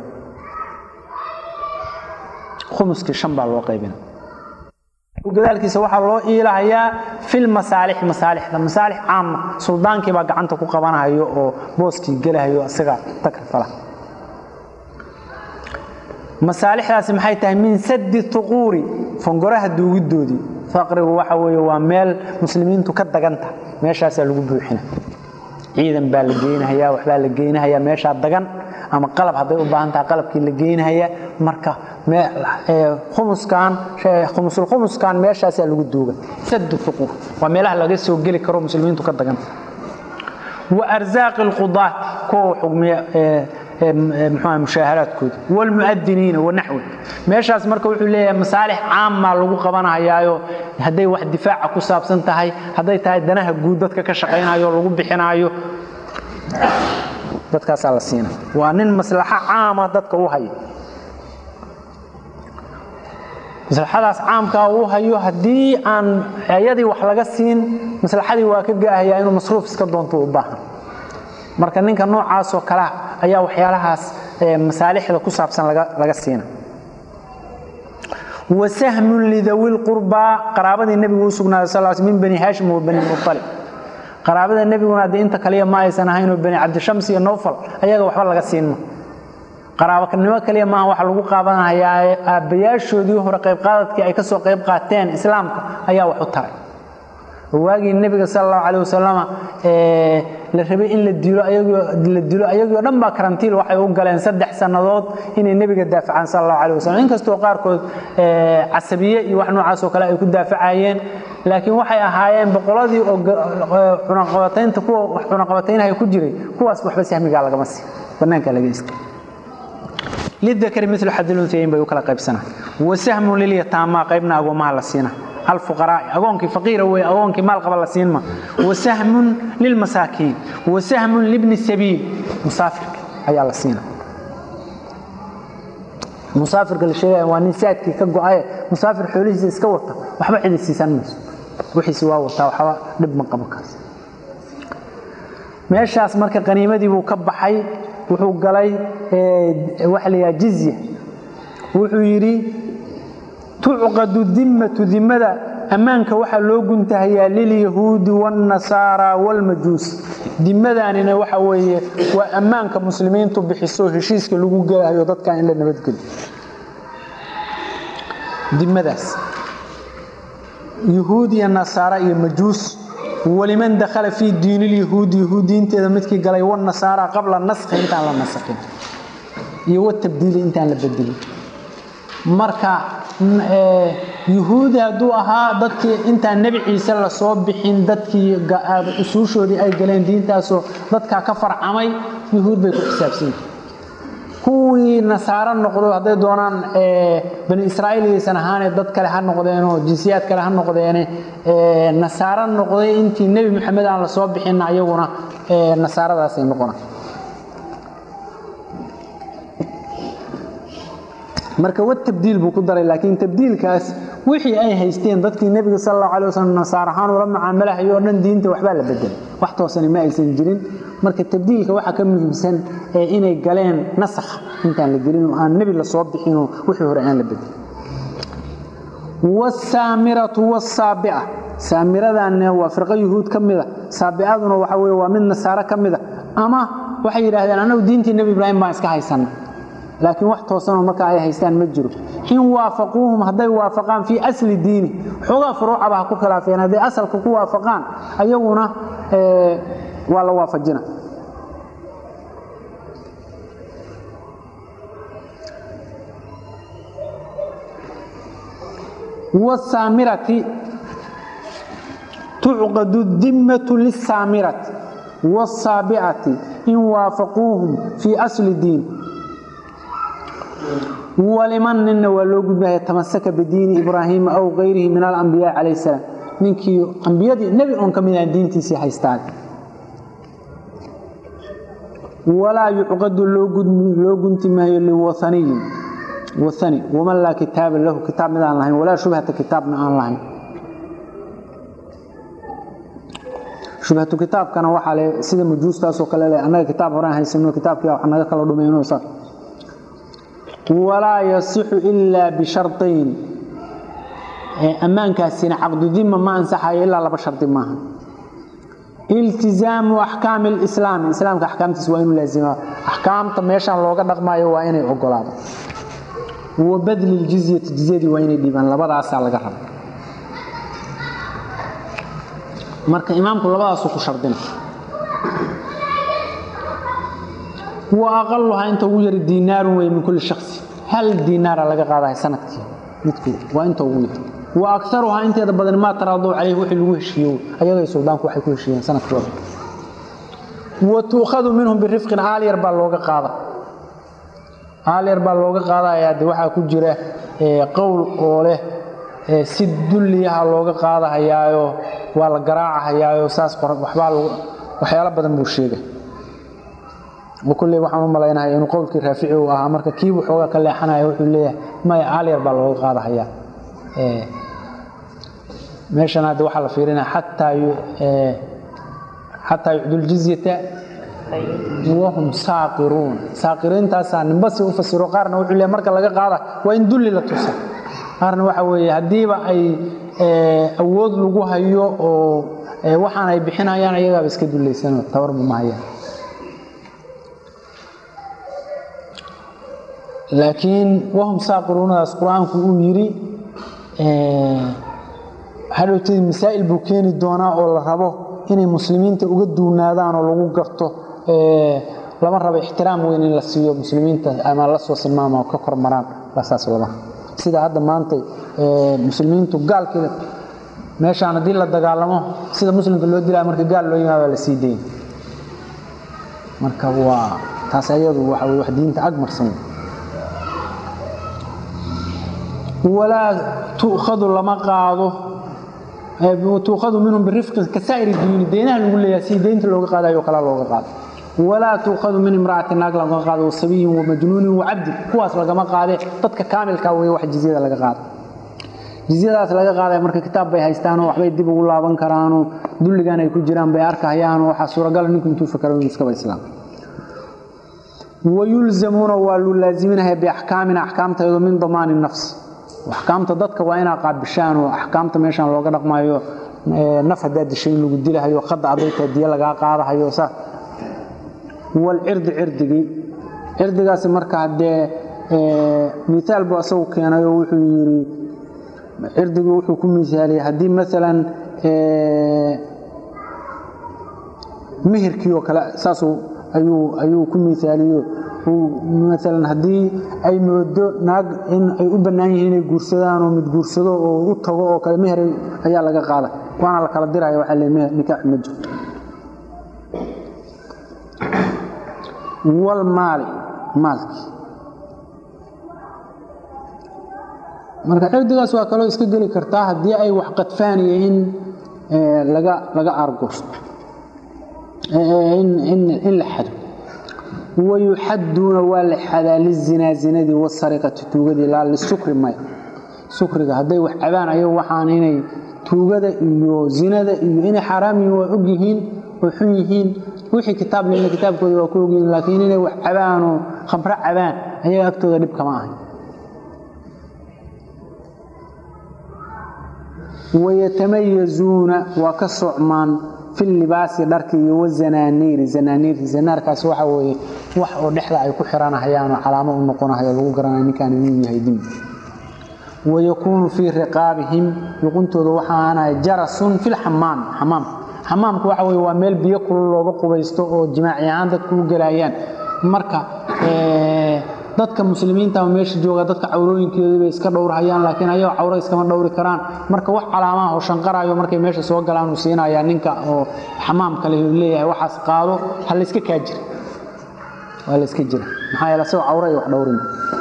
khumuskii shan baa loo qaybina gadaalkiisa waxaa loo iilahayaa fil masaalixi masaalixda masaalix caama suldaankii baa gacanta ku qabanahayo oo booskii gelahayo isaga takrifala masaalixdaasi maxay tahay min sadi tuquuri fongoraha duugidoodii faqrigu waxa weeye waa meel muslimiintu ka daganta meeshaasaa lagu buuxina ciidan baa la geynahayaa waxbaa la geynahayaa meeshaa dagan ama qalab hadday u baahan tahay qalabkii la geynahayaa marka khumuskan khumusulkhumuskan meeshaasaa lagu duuga sadu uquur waa meelaha laga soo geli karo muslimiintu ka daganta wa arzaaqi alqudaat kuwa xugmiya mxua mushaaharaadkooda wlmuadiniina wanaxwi meeshaas marka wuxuu leeyahay masaalix caammaa lagu qabanahayaayo hadday wax difaaca ku saabsan tahay hadday tahay danaha guud dadka ka shaqaynayo lagu bixinaayo dadkaasaa la siina waa nin maslaxo caama dadka u haya maslaxadaas caamkaa uu hayo haddii aan ayadii wax laga siin maslaxadii waa ka gaahayaa inuu masruuf iska doonto u baahan marka ninka noocaasoo kalea ayaa waxyaalahaas masaalixda ku saabsan laga siina wa sahmun lidawi lqurbaa qaraabadii nebigu u sugnaaday sal sl min bani haashim wa bani mualib qaraabada nebiguna haddii inta kaliya ma aysan ahaynoo bani cabdishams iyo nowfal ayaga waxba laga siinma qaraabanimo kaliya maaha waxa lagu qaabanayaa aabbayaashoodii hore qaybqaadadkii ay ka soo qayb qaateen islaamka ayaa wax u taray waagii nebiga sal allahu caleh wasalama la rabay in la dilo la dilo ayagii o dhan baa karantiil waxay u galeen saddex sannadood inay nebiga daafacaan sal allahu caleh wasalam inkastoo qaarkood casabiye iyo wax noocaas oo kale ay ku daafacayeen laakiin waxay ahaayeen boqoladii cunaqabataynta kuwa wax cunaqabataynaya ku jiray kuwaas waxba sahmigaa lagama sii bannaanka laga iska lidakari milu xadilunhayayn bay u kala qaybsanaa wa sahmun lilyataamaa qaybna agoomaha la siina alfuqaraa'i agoonkii faqiira wey agoonkii maal qaba la siinma wa sahmun lilmasaakiin wa sahmun libni sabiil musaafirka ayaa la siina musaafirka la sheegaya waa nin saadkii ka go-aye musaafir xoolihiisa iska wata waxba cidi siisan mayso wixiisi waa wataa waxba dhib ma qabo kaas meeshaas marka qaniimadii buu ka baxay wuxuu galay waxa la yidhaha jizya wuxuu yidhi tucqadu dimmatu dimmada ammaanka waxaa loo guntahayaa lilyahuudi waاnnasaara wاlmajuus dimadaanina waxa weeye waa ammaanka muslimiintu bixiso heshiiska lagu gelahayo dadkan in la nabadgeli dimadaas yuhuud iyo nasaara iyo majuus waliman dakhala fii diin lyahuudi yahuud diinteeda midkii galay wanasaara qabla naskhi intaan la naskin iyo watabdiili intaan la bedelin marka yuhuudi hadduu ahaa dadkii intaan nebi ciise lasoo bixin dadkii usuushoodii ay galeen diintaasoo dadkaa ka farcamay yuhuud bay ku xisaabsanyihin kuwii nasaaro noqdo hadday doonaan bani israa'iil yaysan ahaane dad kale ha noqdeenoo jinsiyaad kale ha noqdeene nasaaro noqday intii nebi moxamed aan lasoo bixinna ayaguna nasaaradaasay noqona marka wa tabdiil buu ku daray laakiin tabdiilkaas wixii ay haysteen dadkii nebiga sal allahu alay wasalam nasaar ahaan ula mucaamalahayo o dhan diinta waxbaa la bedelay wax toosani ma aysan jirin marka tabdiilka waxaa ka muhiimsan inay galeen nasakh intaan la gelin oo aan nebi lasoo bixinoo wixii hore aan la bedelin wasaamiratu wasaabica saamiradanna waa firqo yuhuud ka mida saabicaduna waxa weye waa mid nasaaro ka mida ama waxay yidhaahdeen annagu diintii nebi ibraahim baan iska haysanna laakiin wax toosanoo markaa ay haystaan ma jiro in waafaquuhum hadday waafaqaan fii asli diini xoogaa furuucaba ha ku khilaafeen hadday asalka ku waafaqaan ayaguna waa la waafajina wasaamirati tucqadu dimmatu lisaamirati wasaabicati in waafaquuhum fii asli diin waliman ninna waa loo gudbaya tamasaka bidiini ibraahiima aw kayrihi min alambiyaa calayh salaam ninkii ambiyadii nebi oon ka mid ah diintiisii haystaan walaa yucqadu loo gunti maayo liwaaniyin waani waman laa kitaaba lahu kitaab mid aan lahayn walaa shubhata kitaabna aan lahayn shubhatu kitaabkana waxaa le sida majuustaasoo kale le annaga kitaab horaan haysano kitaabkii wax naga kala dhumayno saas walaa yasixu ilaa bishardayn ammaankaasina caqdudima ma ansaxayo ilaa laba shardi maaha iltizaamu axkaami lislaami islaamka axkaamtiisa waa inuu laasimaa axkaamta meeshaan looga dhaqmaayo waa inay ogolaado wa badli ljizyati jizyadii waa inay dhiibaan labadaasaa laga raba marka imaamku labadaasuu ku shardina wa aqaluhaa inta ugu yari diinaarun wey min kulli shaksi hal diinaara laga qaadahay sanadkii midku waa inta ugu yar wa akaruhaa inteeda badan maa taraaduu calayh wixii lagu heshiiyo ayagay suldaanku waxay ku heshiiyeen sanadkooda wa tuukhadu minhum birifqin aalyar baa looga qaada aalyar baa looga qaadayaa de waxaa ku jira qowl oo leh si dulliyaha looga qaadahayaayo waa la garaacahayaayo saas waxbaa waxyaalo badan buu sheegay kulley waxaan u malaynahay inuu qowlkii raafici uu ahaa marka kiibuu xoogaa ka leexanaya wuxuu leeyahay maya aalyar baa looga qaadahayaa meeshan hadda waxaa la fiirinaya xataa xataa yucdul jizyata wahum saaqiruun saaqiriintaasaa ninbasi u fasiro qaarna wuxuu leeyahay marka laga qaada waa in dulli la tusa qaarna waxa weeye haddiiba ay awood lagu hayo oo waxaan ay bixinayaan ayagaaba iska dullaysano tabarba ma hayaan laakiin wahum saaqiruunadaas qur-aanku uu yidhi hadhowteed masaa'il buu keeni doonaa oo la rabo inay muslimiinta uga duunaadaan oo lagu garto lama rabo ixtiraam weyn in la siiyo muslimiinta ama la soo silmaama oo ka kormaraan saas lama sida hadda maanta muslimiintu gaalkii meeshaan haddii la dagaalamo sida muslimka loo dilaa marka gaal loo yimaado la sii dayn marka waa taas ayadu waxa wey wax diinta agmarsan walaa tu'khadu lama qaado tuukhadu minhum birifqin kasaa'iri duyuni deynaha lagu leeyahay si deynta looga qaadayo kala looga qaado walaa tuukhadu min imra'atin naag laga qaado wasabiyin wamajnuunin wacabdin kuwaas lagama qaade dadka kaamilka wey wax jizyada laga qaado jizyadaas laga qaadaya marka kitaab bay haystaanoo waxbay dib ugu laaban karaanoo dulligan ay ku jiraan bay arkahayaanoo waxaa suuragala ninku intuu fakaro inuu iskaba islaam wayulzamuuna waa lu laaziminahay biaxkaamina axkaamtaydu min damaani nafsi axkaamta dadka waa inaa qaabishaan oo axkaamta meeshaan looga dhaqmayo naf haddaa dishay in lagu dilahayo qadda adaytaa diya lagaa qaadahayo sa walcirdi cirdigii cirdigaasi marka haddee miaal buu asagu keenay oo wuxuu yidhi cirdigii wuxuu ku misaaliyey haddii maalan mihirkii oo kale saasuu ayuu ayuu ku miaaliyo maalan haddii ay moodo naag in ay u bannaan yihiin inay guursadaan oo mid guursado oo u tago oo kale meher ayaa laga qaada waana la kala diraya waxaa le nikaax ma jirto walmaali maalkii marka cirdigaas waa kaloo iska geli kartaa haddii ay wax qadfaaniyo in laga laga aargoosto in la xado wayuxaduuna waa la xadaa lizinaa zinadii wasariqati tuugadii laa lisukri maya sukriga hadday wax cabaan ayagu waxaan inay tuugada iyo zinada iyo inay xaaraam yihiin waa og yihiin oo xun yihiin wixii kitaab lena kitaabkooda waa ku ogyihiin laakiin inay wax cabaan oo khamro cabaan ayaga agtooda dhib kama ahay wayatamayazuuna waa ka socmaan fi libaasi dharki iyo wazanaaniiri zanaaniirki zanaarkaasi waxa weeye wax oo dhexda ay ku xiranahayaan oo calaamo u noqonahayo lagu garanayo ninkaan inuu yahay dembi wayakuunu fii riqaabihim luquntooda waxaanahay jarasun fi lxamaam xamaam xamaamku waxa weye waa meel biyo kulul looga qubaysto oo jimaaci ahaan dadku u gelayaan marka dadka muslimiinta meesha jooga dadka cawrooyinkeedu bay iska dhowrhayaan laakiin ayagoo cawro iskama dhowri karaan marka wax calaamaha oo shanqarayo markay meesha soo galaan uu siinayaa ninka oo xamaamka leh leeyahay waxaas qaado ha la iska kaa jira waa la iska jira maxaa yeele asagoo cawro ay wax dhowrin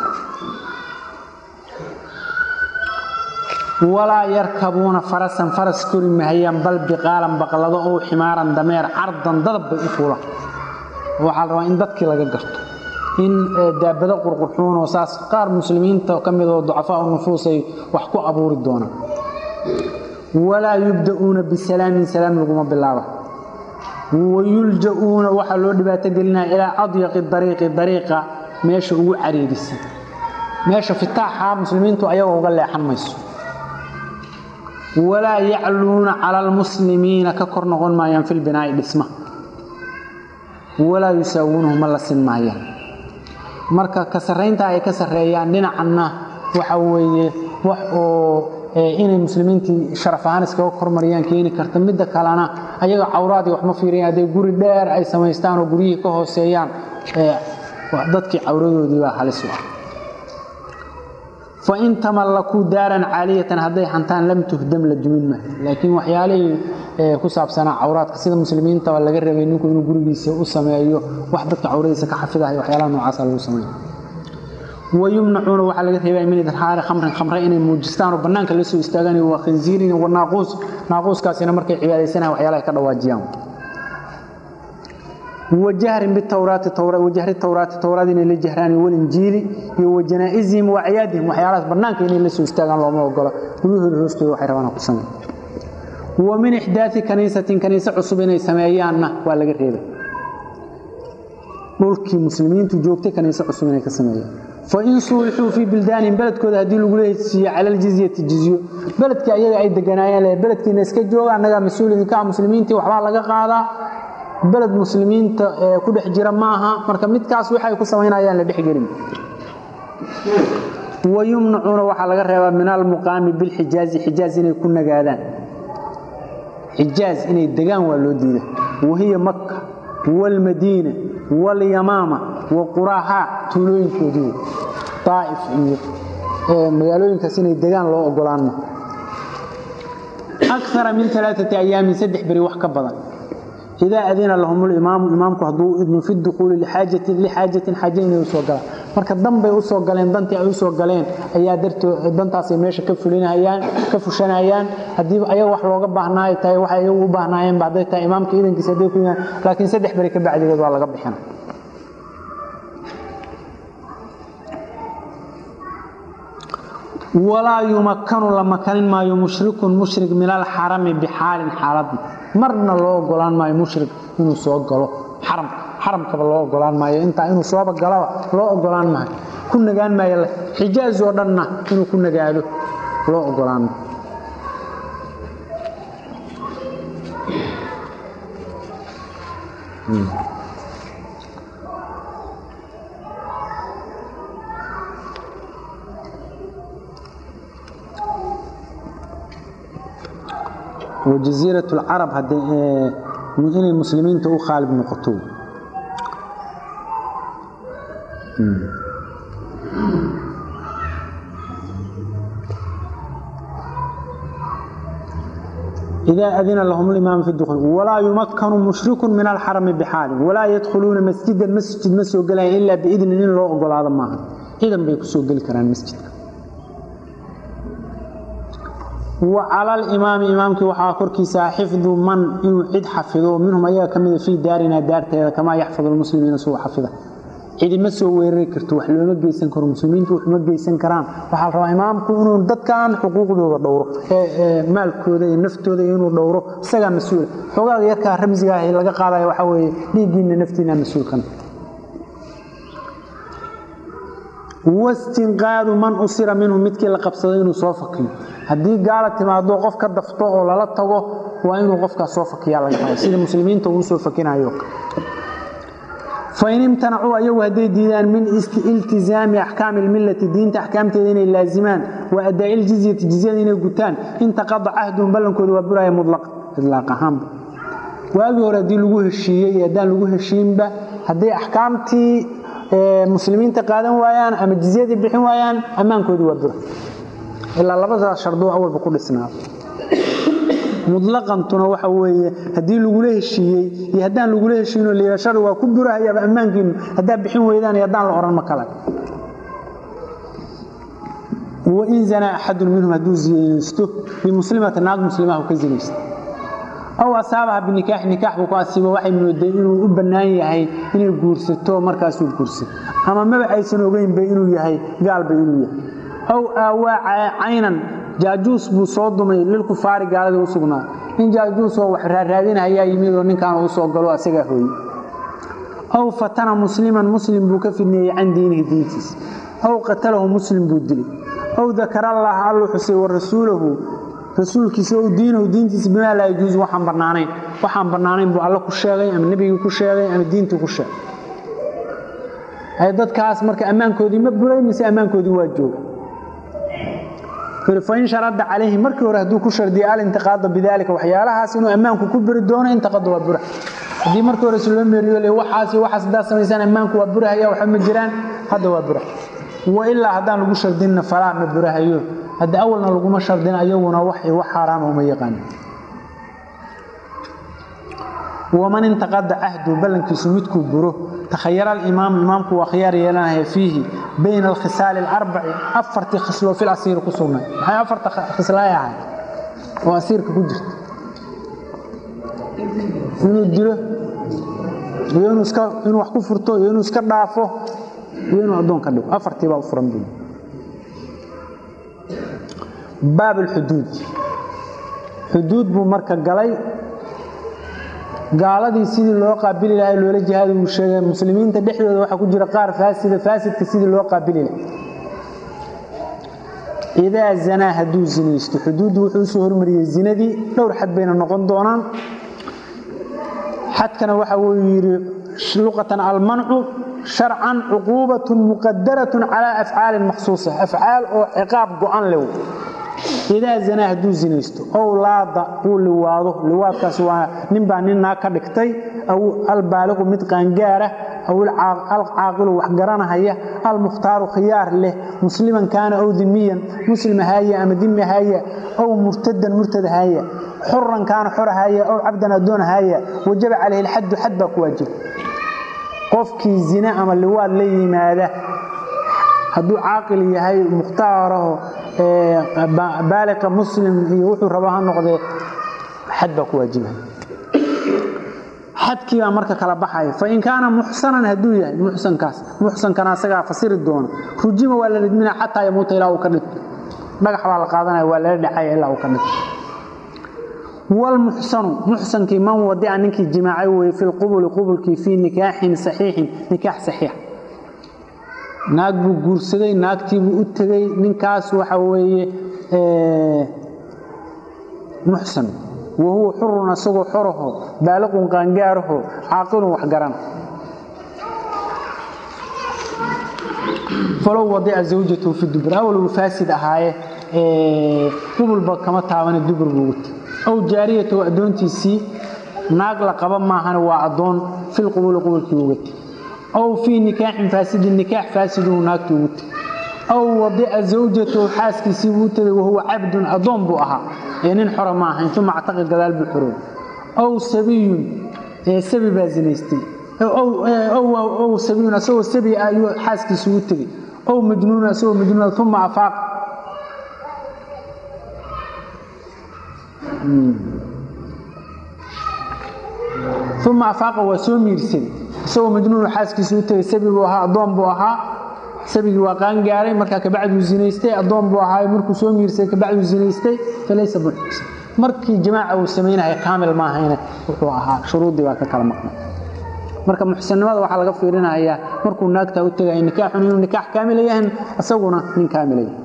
walaa yarkabuuna farasan faras kori mahayaan bal biqaalan baqlado oo ximaaran dameer cardan dadab bay u fuulaan waxaa la rabaa in dadkii laga garto in daabado qurqurxuun oo saas qaar muslimiinta ka mid oo ducafaa nufuus ay wax ku abuuri doonaan walaa yubda'uuna bisalaamin salaam laguma bilaaba wayulja'uuna waxaa loo dhibaato gelinaya ilaa adyaqi dariiqi dariiqa meesha ugu cariirisan meesha fitaaxa muslimiintu ayagoo uga leexan mayso walaa yacluuna cala almuslimiina ka kor noqon maayaan fi lbinaa'i dhisma walaa yusaawuunahu ma la sin maayaan marka ka sarraynta ay ka sarreeyaan dhinacanna waxa weeye wax oo inay muslimiintii sharaf ahaan iskaga kormariyaan keeni karta midda kalena ayaga cawraadii wax ma fiiriyan hadday guri dheer ay samaystaan oo guryihii ka hooseeyaan dadkii cawradoodii baa halis u ah fain tamallakuu daaran caaliyatan hadday hantaan lam tuhdam la dumin maayo laakiin waxyaalihii ku saabsanaa cawraadka sida muslimiintaba laga rabay ninku inuu gurigiisa u sameeyo wax dadka cawradiisa ka xafidahay waxyaalaha noocaasa lagu sameeyo wayumnacuuna waxaa laga reebaya min idhaari khamrin khamre inay muujistaan oo bannaanka la soo istaagaan waa khinziirin wa naaquus naaquuskaasina markay cibaadaysanayan waxyaalahay ka dhawaajiyaan wajahrin bitawraati wajahri tawraati tawraad inay la jahraan walinjiili iyo wajanaa'izihim wa acyaadihim waxyaalahaas bannaanka inay la soo istaagaan looma ogola guryahooda hoostooda waxay rabaan ku sameeya wa min ixdaai kaniisatin kaniise cusub inay sameeyaanna waa laga reebay dhulkii muslimiintu joogtay kaniise cusub inay ka sameeyaan fain suulixuu fii bildaanihim beledkooda haddii lagula hesiiyo cala aljizyati jizyo beledkii ayaga ay deganaayeen beledkiina iska jooga annagaa mas-uul idinka ah muslimiintii waxbaa laga qaadaa beled muslimiinta ku dhex jira ma aha marka midkaas waxay ku samaynayaan la dhexgelin wayumnacuuna waxaa laga reebaa min almuqaami bilxijaazi xijaaz inay ku nagaadaan xijaaz inay degaan waa loo diida wahiya makka waalmadiina walyamaama wa quraahaa tuulooyinkoodii daa'if iyo magaalooyinkaas inay degaan loo ogolaanma akara min alaaati ayaamin saddex beri wax ka badan idaa adina lahum limaamu imaamku hadduu idmo fi dukuuli liaajatin lixaajatin xaaje inay usoo galaan marka danbay usoo galeen dantii ay usoo galeen ayaa dartoo dantaasay meesha ka fulinayaan ka fushanayaan haddii ayaga wax looga baahnaa ay tahay waxay ayagu u baahnaayeenba hadday tahay imaamka idankiisa hadday ku yimaan laakiin saddex beri ka bacdigeed waa laga bixina walaa yumakanu la makanin maayo mushrikun mushrik min alxarami bixaalin xaaladna marna loo ogolaan maayo mushrik inuu soo galo xaram xaramkaba loo ogolaan maayo intaa inuu sooba galaba loo ogolaan maayo ku nagaan maayo xijaaz oo dhanna inuu ku nagaado loo ogolaan maayo وجزيرة العرب inay muslimiinta u khaalib noqoto إذا أذن لهم الإمام في الدخول ولا يمكن مشرك من الحرم بحال ولا يدخلون مسجدا مسجد مسجد إلا بإذن إن الله أقول هذا معه إذن بيكسوا قل كران مسجد وعلى الإمام إمامك وحا كركيسا حفظ من إنه عد حفظه منهم أيها كمذا في دارنا دارته كما يحفظ المسلمين سوى حفظه cidi ma soo weerari karto wax looma geysan karo muslimiintu wax ma geysan karaan waxaa la rabaa imaamku inuu dadkan xuquuqdooda dhowro maalkooda iyo naftooda inuu dhowro isagaa mas-uula xogaaga yarkaa ramsiga ah laga qaadaya waxaa weeye dhiiggiina naftiina mas-uulkan wastinqaadu man usira minhu midkii la qabsaday inuu soo fakiyo haddii gaala timaado qof ka dafto oo lala tago waa inuu qofkaas soo fakiyaa laga raba sida muslimiinta uu soo fakinayo fain imtanacuu ayagu hadday diidaan min iltizaami axkaami lmillati diinta axkaamteeda inay laazimaan wa adaa'i ljizyati jizyada inay gutaan intaqada cahduhum ballankooda waa buraya mulaq idlaaq ahaanba waagii hore haddii lagu heshiiyey iyo haddaan lagu heshiinba hadday axkaamtii muslimiinta qaadan waayaan ama jizyadii bixin waayaan ammaankoodii waa bura ilaa labadaas shardoo awalba ku dhisnaado mutlaqantuna waxa weeye haddii lagula heshiiyey iyo haddaan lagula heshiino liilashada waa ku burahayaaba ammaankiinu haddaa bixin weydaan iyo haddaan la odhan ma kale wain zanaa axadun minhum hadduu zinaysto bimuslimati naag muslimaha ka zinaysto aw asaabaha binikaaxi nikaax buu ku asiibo waxay moodeen inuu u bannaan yahay inay guursato markaasuu guursa ama maba aysan ogeynba inuu yahay gaalba inuu yahay aw aawaa caynan jaajuus buu soo dumay lilkufaari gaaladii u sugnaa nin jaajuusoo wax raaraadinahayaa yimid oo ninkaan u soo galo asagaa hooye aw fatana musliman muslim buu ka fidneeyey can diinihi diintiisa aw qatalahu muslim buu dilay aw dakarallaha alluu xusay wa rasuulahu rasuulkiisa ow diinahu diintiisa bimaa laa yajuusu waxaan bannaanayn waxaan bannaanayn buu alle ku sheegay ama nebigii ku sheegay ama diintii ku sheegay dadkaas marka ammaankoodii ma buray mise ammaankoodii waa jooga fain sharada calayhi markii hore hadduu ku shardiya alintiqaada bidaalika waxyaalahaas inuu ammaanku ku buri doono intaqada waa bura haddii markii hore si loo meeriyo le waxaas waxaas haddaad samaysaan ammaanku waa burahaya waxba ma jiraan hadda waa bura wa ilaa haddaan lagu shardinna falaa ma burahayo hadda awalna laguma shardin ayaguna wax wax xaaraan uma yaqaan waman intaqada cahdu ballankiisu midkuu buro takhayara alimaamu imaamku waa khiyaar yeelanaya fiihi bayna alkhisaali alarbaci afartii khisloo fil asiiri ku sugnay maxay afarta khislaay ahay oo asiirka ku jirta inuu dilo iyo inuu iska inuu wax ku furto iyo inuu iska dhaafo iyo inuu addoon ka dhigo afartii baa u furan buu baab alxuduud xuduud buu marka galay gaaladii sidii loo qaabili lahay loola jihaadi uu sheegay muslimiinta dhexdooda waxaa ku jira qaar faasida faasidka sidii loo qaabili lahay idaa zanaa hadduu zinaysto xuduuddu wuxuu usoo hormariyey zinadii dhowr xad bayna noqon doonaan xadkana waxa uu yidhi luqatan almancu sharcan cuquubatun muqadaratun calaa afcaalin makhsuusa afcaal oo ciqaab go-an lew idaa zanaa hadduu zinaysto ow laada uu liwaado liwaadkaas waa ninbaa nin naag ka dhigtay aw albaaliqu mid qaangaara aw alcaaqilu wax garanahaya almukhtaaru khiyaar leh musliman kaana ow dimiyan muslim ahaaya ama dimi ahaaya ow murtadan murtad ahaaya xuran kaana xor ahaaya ow cabdan addoon ahaaya wajaba calayhi lxaddu xad baa ku waajiba qofkii zina ama liwaad la yimaada hadduu caaqil yahay mukhtaaraho baaliqa muslim iyo wuxuu raba ha noqdee xad baa ku waajiba xadkii baa marka kala baxaya fain kaana muxsanan hadduu yahay muxsankaas muxsankana asagaa fasiri doona rujima waa la ridmina xataa yamuuta ilaa uu ka dhinto dhagax baa la qaadanaya waa lala dhacaya ilaa uu ka dhinto wlmuxsanu muxsankii man wadica ninkii jimaacay weye fi lqubuli qubulkii fii nikaaxin saxiixin nikaax saxiix naag buu guursaday naagtiibuu u tegey ninkaas waxa weeye muxsan wa huwa xurun asagoo xoraho baaliqun qaangaaraho caaqilun waxgarana falow wadica zawjatahu fi dubur awaluu faasid ahaaye qubulba kama taabane dubur buu ugu tegey aw jaariyatahu addoontiisii naag la qaba maahane waa addoon filqubuli qubulkii uga tegey aw fii nikaaxin faasidin nikaax faasiduhu naagtii ugu tegey aw wadica zawjatahu xaaskiisii buu u tegey wahuwa cabdun addoon buu ahaa ee nin xora ma ahayn uma actaqa gadaal buu xorooy aw sabiyun sabi baa zinaystay ow sabiyun asagoo sabi ah ayuu xaaskiisii ugu tegey ow majnuun asagoo majnuuna uma afaaq uma afaaqa waa soo miirsaday isagoo majnuunu xaaskiisa u tegay sabi buu ahaa addoon buu ahaa sabigii waa qaangaaray markaa kabacduu zinaystay addoon buu ahaa markuu soo miirsaday kabacduu zinaystay falaysa muxsan markii jamaaca uu samaynaya kaamil maahayne wuxuu ahaa shuruuddii baa ka kala maqnay marka muxsannimada waxaa laga fiirinayaa markuu naagtaa u tegaya nikaaxun inuu nikaax kaamila yahan isaguna nin kaamila yahay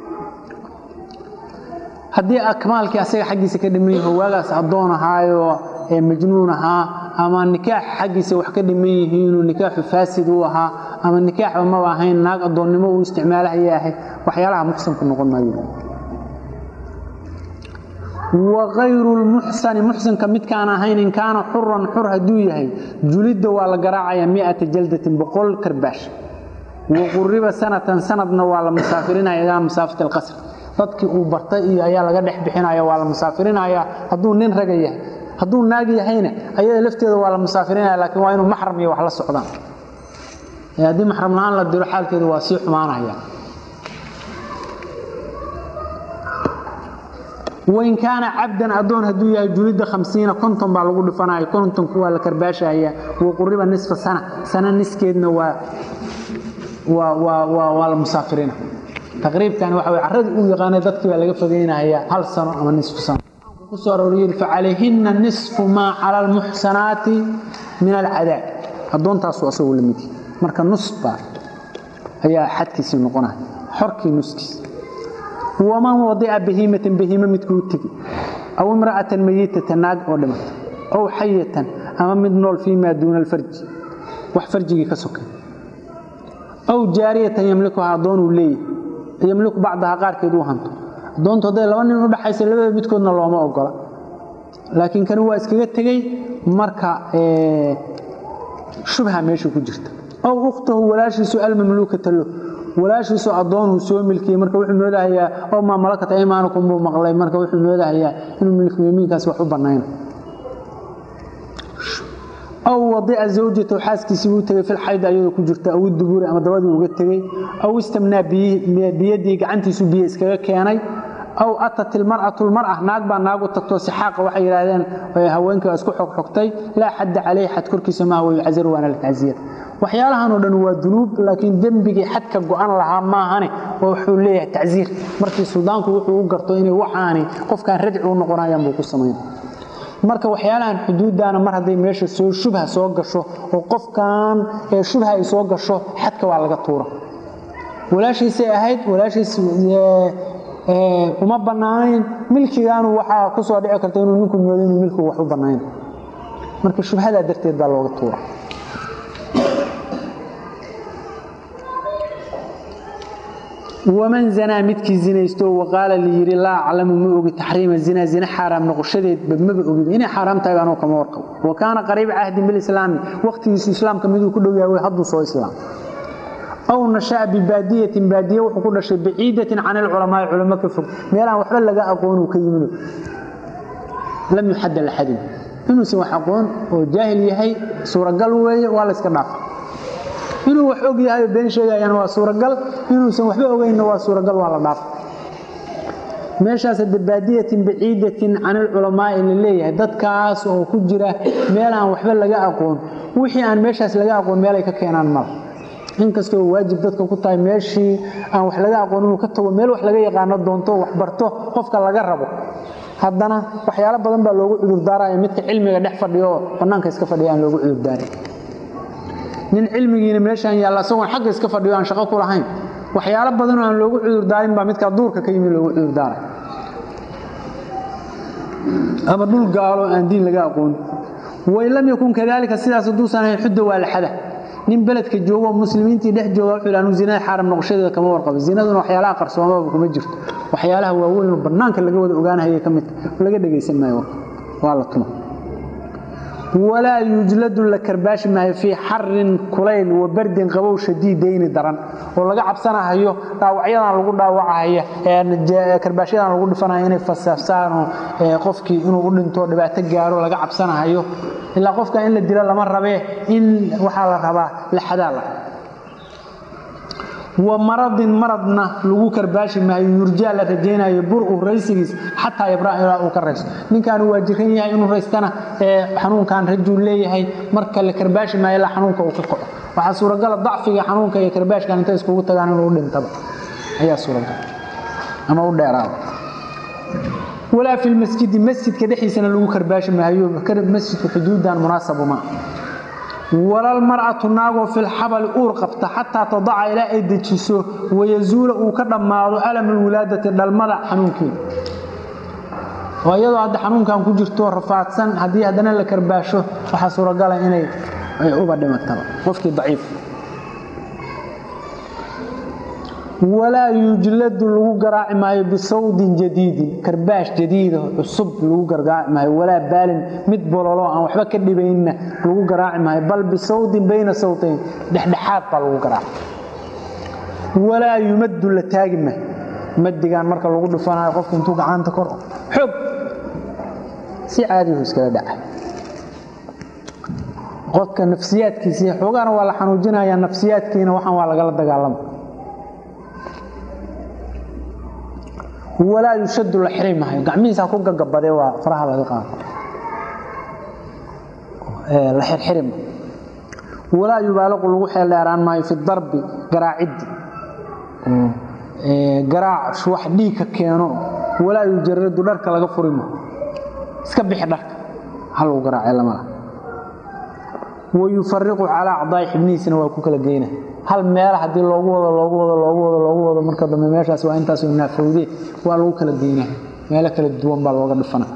haddii akmaalkii asaga xaggiisa ka dhiman yaho waagaas addoon ahaayo ee majnuun ahaa ama nikaax xaggiisa wax ka dhiman yihiinuu nikaaxu faasid u ahaa ama nikaaxba maba ahayn naag addoonnimo uu isticmaalahaya ahay waxyaalaha muxsanku noqon maayo wakayru lmuxsani muxsanka midkaan ahayn in kaana xuran xur hadduu yahay julidda waa la garaacayaa miata jaldatin boqol karbaash waquriba sanatan sanadna waa la musaafirinaya ilaa masaafat alqasr dadkii uu bartay iyo ayaa laga dhex bixinaya waa la musaafirinaya hadduu nin raga yahay hadduu naag yahayna ayada lafteeda waa la musaafirinaya laakiin waa inuu maxram iyo wax la socdaan haddii maxram la-aan la diro xaalkeedu waa sii xumaanaya wain kaana cabdan adoon hadduu yahay julidda hamsiina konton baa lagu dhifanaya kontonku waa la karbaashaya waquriba nisfa sana sana niskeedna waa waa la musaafirina taqriibkan waxa way carradii u yaqaanay dadkii baa laga fogeynaya hal sano ama nisfu sano ku soo arooriyey facalayhinna nisfu maa cala almuxsanaati min alcadaab addoontaasu asagoo la mid marka nus baa ayaa xadkiisii noqonaya xorkii nuskiisa waman wadica bahiimatan bahiime midkuu tegi aw imra'atan mayitatan naag oo dhimata aw xayatan ama mid nool fii maa duuna alfarji wax farjigii ka sokay aw jaariyatan yamlikuha addoonuu leeyahay yamliku bacdaha qaarkeed uu hanto addoontu hadday laba nin u dhaxaysa labada midkoodna looma ogola laakiin kani waa iskaga tegey marka shubha meesha ku jirta aw ukhtahu walaashiisu almamluukata lo walaashiisu addoonuu soo milkiyey marka wuxuu moodahayaa oo maa malakata imaanukum buu maqlay marka wuxuu moodahayaa inuu milku yamiinkaasi wax u bannayna aw wadica zawjatahu xaaskiisii buu tegey filxayd ayadoo ku jirta aw dubuuri ama dabadii uga tegey aw istamnaa biyadii gacantiisu biyo iskaga keenay aw atat ilmar'atu lmar'a naag baa naag u tagtoo sixaaqa waxay yidhaahdeen haweenkii waa isku xogxogtay laa xadda caleyh xad korkiisa maaha way cazaru waana la tacsiir waxyaalahanoo dhan waa dunuub laakiin dembigii xadka go'an lahaa maahane oo wuxuu leeyahay tacsiir markii suldaanku wuxuu u garto inay waxaani qofkaan radci u noqonayaan buu ku samayn marka waxyaalahan xuduuddaana mar hadday meesha soo shubha soo gasho oo qofkan shubha ay soo gasho xadka waa laga tuura walaashiisay ahayd walaashiis uma bannaanayn milkigaanu waxaa ku soo dhici karta inuu ninku moodo inuu milkigu wax u bannayn marka shubhadaa darteed baa looga tuura waman zanaa midkii zinaysto waqaala layidhi laa aclamu ma ogi taxriima zinaa zina xaaraam noqoshadeedba maba ogin inay xaaraam tahay anoo kama warqabo wa kaana qariiba cahdin bilislaami waqtigiisu islaamka miduu ku dhow yahay hadduu soo islaam aw nasha'a bibaadiyatin baadiye wuxuu ku dhashay baciidatin can alculamaai culamo ka fog meelaan waxba laga aqoonuu ka yimino lam yuxadda laxadin inuusan wax aqoon oo jaahil yahay suuragal weeye waa la yska dhaafa inuu wax og yahay oo been sheegayana waa suuragal inuusan waxba ogeynna waa suuragal waa la dhaafa meeshaas hadde baadiyatin baciidatin can alculamaai la leeyahay dadkaas oo ku jira meel aan waxba laga aqoon wixii aan meeshaas laga aqoon meelay ka keenaan mala inkastoo waajib dadka ku tahay meeshii aan wax laga aqoon inuu ka tago meel wax laga yaqaano doonto wax barto qofka laga rabo haddana waxyaalo badan baa loogu cudurdaaraya midka cilmiga dhex fadhiyo oo bannaanka iska fadhiya aan loogu cudurdaarin nin cilmigiina meeshaan yaalla isagoon xagga iska fadhiyo aan shaqo ku lahayn waxyaalo badanoo aan loogu cudurdaarin baa midkaa duurka ka yimi loogu cudurdaaray ama dhul gaalo aan diin laga aqoon wain lam yakun kadalika sidaas hadduusan ahayn xudda waa la xada nin beledka joogo muslimiintii dhex jooga wuxuu anu zinada xaaram noqoshadeeda kama warqabo zinaduna waxyaalaha qarsoomaba kuma jirto waxyaalaha waaweyn oo bannaanka laga wada ogaanahaya ka mid laga dhegaysan maayo waa la tuma walaa yujladu la karbaashi maayo fii xarin kulayl wa bardin qabow shadiidayni daran oo laga cabsanahayo dhaawacyadan lagu dhaawacahaya karbaashyadan lagu dhifanayo inay fasaafsaanoo qofkii inuu u dhinto dhibaato gaaro laga cabsanahayo ilaa qofka in la dilo lama rabee in waxaa la rabaa la xadaa la wa maradin maradna lagu karbaashi maayo yurjaa la rajaynayo bur-u raysigiis xataa yabraa ilaa uu ka raysto ninkaanu waa jiran yahay inuu raystana xanuunkan rajuu leeyahay marka la karbaashi maayo ilaa xanuunka uu ka kaco waxaa suuragala dacfiga xanuunka iyo karbaashkan intay iskugu tagaan inuu dhintaba ayaa suuragal ama u dheeraada walaa fi lmasjidi masjidka dhexdiisana lagu karbaashi maayo masjidku xuduudan munaasabu maa walalmar'atu naagoo filxabali uur qabta xataa tadaca ilaa ay dejiso wayazuula uu ka dhammaado alamulwilaadati dhalmada xanuunkeeda oo iyadoo hadda xanuunkan ku jirto rafaadsan haddii haddana la karbaasho waxaa suuragala inay uba dhimataba qofkii daciif walaa yujladu lagu garaaci maayo bisawdin jadiidin karbaash jadiida cusub lagu gargaaci maayo walaa baalin mid bololo aan waxba ka dhibaynna lagu garaaci maayo bal bisawdin bayna sawtayn dhexdhexaad baa lagu garaaci walaa yumaddu la taagi maayo madigaan marka lagu dhufanayo qofku intuu gacanta kor xoog si caadihu iskala dhaca qofka nafsiyaadkiisii xoogaana waa la xanuujinayaa nafsiyaadkiina waxaan waa lagala dagaalama walaa yushadu la xiri maayo gacmihiisa ku gagabadee waa faraha laga qaado la xirxiri maayo walaa yubaaliqu lagu xeeldheeraan maayo fi darbi garaaciddi garaac wax dhiigka keeno walaa yujaradu dharka laga furi maayo iska bixi dharka hal lagu garaacee lamala wayufariqu calaa acdaai xibnihiisina waa ku kala geyna hal meela haddii loogu wado loogu wado loogu wado loogu wado marka dambe meeshaas waa intaasoo naafowde waa lagu kala geynaa meelo kala duwan baa looga dhifana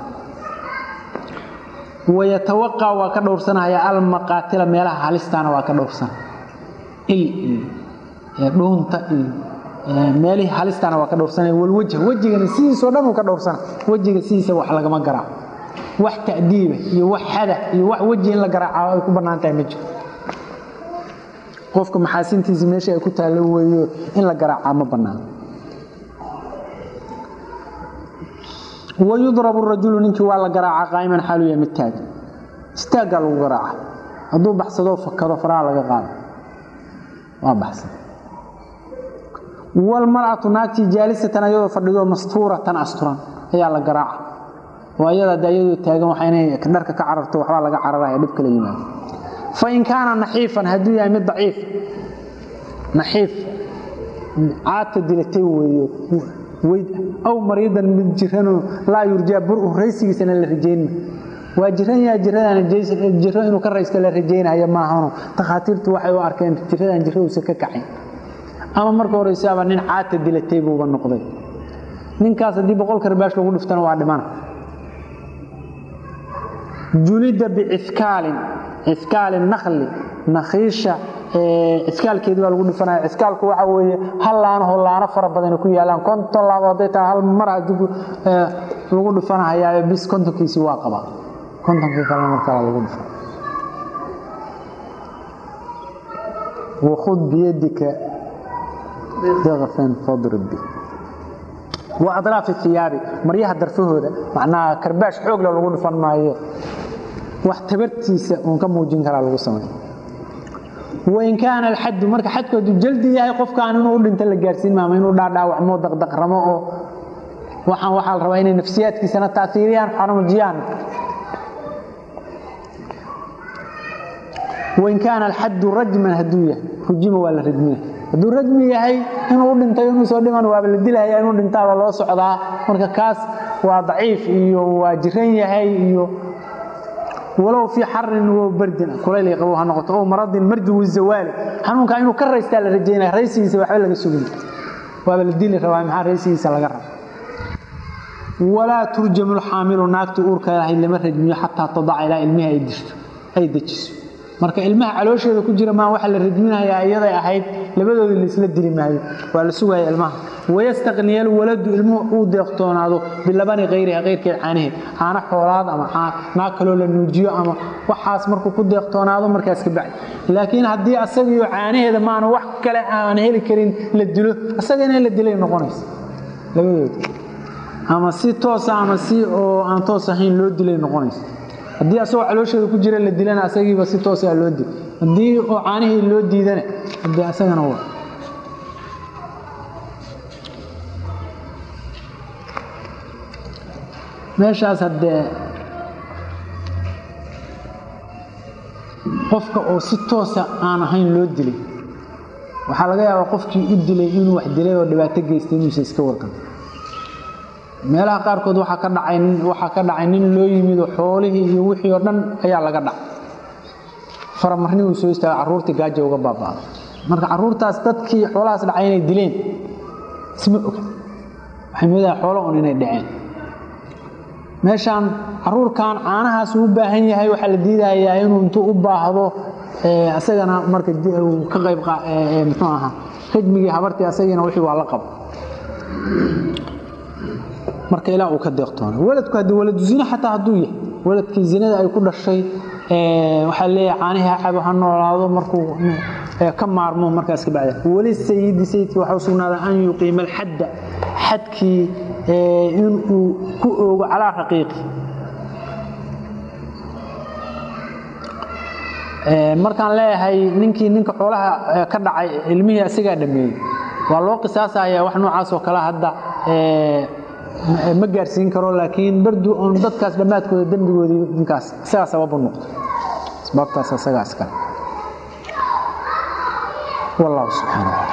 wayatawaqa waa ka dhowrsanaya almaqaatila meelaha halistaana waa ka dhowrsana il iyo dhuunta iyo meelihii halistaana waa ka dhowrsanaya walwajh wejigana sidiisoo dhan uu ka dhowrsana wejiga sidiisa wax lagama garaaco wax ta'diiba iyo wax xada iyo wax weji in la garaaca ay ku bannaan tahay ma jiro qofka maxaasintiisa meesha ay ku taallo weeyo in la garaacaa ma bannaano wayudrabu rajulu ninkii waa la garaacaa qaa'iman xaalu yahay mid taagan istaaggaa lagu garaaca hadduu baxsadoo fakado faraha laga qaado waa baxsada walmar'atu naagtii jaalisatan ayadoo fadhidoo mastuuratan asturan ayaa la garaaca waa iyada de ayadoo taagan waxaa inay dharka ka cararto waxbaa laga cararaya dhib kala yimaado fain kaana naxiifan hadduu yahay mid daciif naxiif caata dilatay weeyo weyd aw mariidan mid jiranoo laa yurjaa bur raysigiisana la rajaynma waa jiran yaha jiradaan jiro inuu ka raysto la rajaynayo maahano takhaatiirtu waxay u arkeen jiradaan jirauusa ka kacayn ama marka horeysaaba nin caata dilatay buuba noqday ninkaas haddii boqol karbaash lagu dhiftana waa dhimana julida bicikaalin cikaalin nakli nakhiisha cikaalkeedi baa lagu dhifanaya cikaalku waxa weeye hal laanaho laano fara badan ku yaalaan konton laabo hadday tahay hal mar haddii lagu dhifanahayaayo bis kontonkiisii waa qabaa kontonkii kalena markala lagu dhifan wakhud biyadika daqafan fadrib bi wa adraafi thiyaabi maryaha darfahooda macnaha karbaash xoogla lagu dhifan maayo wax tabartiisa uun ka muujin karaa lagu samay wain kaana alxaddu marka xadkoodu jaldi yahay qofkaan inuu u dhinta la gaarsiin maama inuu dhaadhaawacmo daqdaqramo oo waxaan waxaa la rabaa inay nafsiyaadkiisana taaiiriyaan xanuujiyaan wain kaana alxaddu rajman hadduu yahay rujima waa la rajmina hadduu rajmi yahay inuu u dhintay inuu soo dhiman waaba la dilaya inuu dhintaaba loo socdaa marka kaas waa daciif iyo waa jiran yahay iyo walow fii xarin wo bardin kulayl qabo ha noqoto oo maradin marjuwi zawaali xanuunka inuu ka raystaa la rajaynaya raysigiisa waxba laga sugin waaba la dili rabaa maxaa raysigiisa laga raba walaa turjamu lxaamilu naagtii uurka lahayd lama rajmiyo xataa tadaca ilaa ilmihii ay dirto ay dejiso marka ilmaha caloosheeda ku jira maa waxa la rajminayaa iyaday ahayd labadoodii laisla dili maayo waa la sugaya ilmaha wayastaqniya alwaladu ilmuhu uu deeqtoonaado bilabani kayriha kayrkeed caanaheed caano xoolaad ama naag kaloo la nuujiyo ama waxaas markuu ku deeqtoonaado markaas ka bacdi laakiin haddii asagiyo caanaheeda maana wax kale aan heli karin la dilo asagana in la dilay noqonaysa labadooda ama si toosa ama si oo aan toos ahayn loo dilay noqonaysa haddii asagoo caloosheeda ku jira la dilana asagiiba si toosaa loo dil haddii oo caanihii loo diidana de asagana waa meeshaas haddee qofka oo si toosa aan ahayn loo dilay waxaa laga yaabaa qofkii u dilay inuu wax dilay oo dhibaato geystay inuusa iska warqan meelaha qaarkood waxaa ka dhacay waxaa ka dhacay nin loo yimid oo xoolihii iyo wixii oo dhan ayaa laga dhacay faramarni uu soo istaagay carruurtii gaaja uga baaba'day marka carruurtaas dadkii xoolahaas dhacay inay dileen isma oga waxay moodaha xoolo un inay dhaceen meeshaan carruurkan caanahaas uu u baahan yahay waxaa la diidayaa inuu intuu u baahdo isagana marka ka qayb muxuu ahaa rajmigii habartii asagiina wixii waa la qabo marka ilaa uu ka deeqtoona waladku haddii waladu zina xataa hadduu yahay waladkii zinada ay ku dhashay waxaa leeyahay caanihi ha cabo ha noolaado markuu ka maarmo markaas ka bacda weli sayidi sayidkii waxaa u sugnaaday an yuqiima alxadda xadkii inuu ku oogo calaa raqiiqi markaan leeyahay ninkii ninka xoolaha ka dhacay ilmihii asigaa dhameeyey waa loo qisaasaya wax noocaas oo kale hadda ma gaarsiin karo laakiin bardu on dadkaas dhammaadkooda dembigoodii ninkaas isagaa sababu noqdo asbaabtaas isagaas kale wallahu subxaana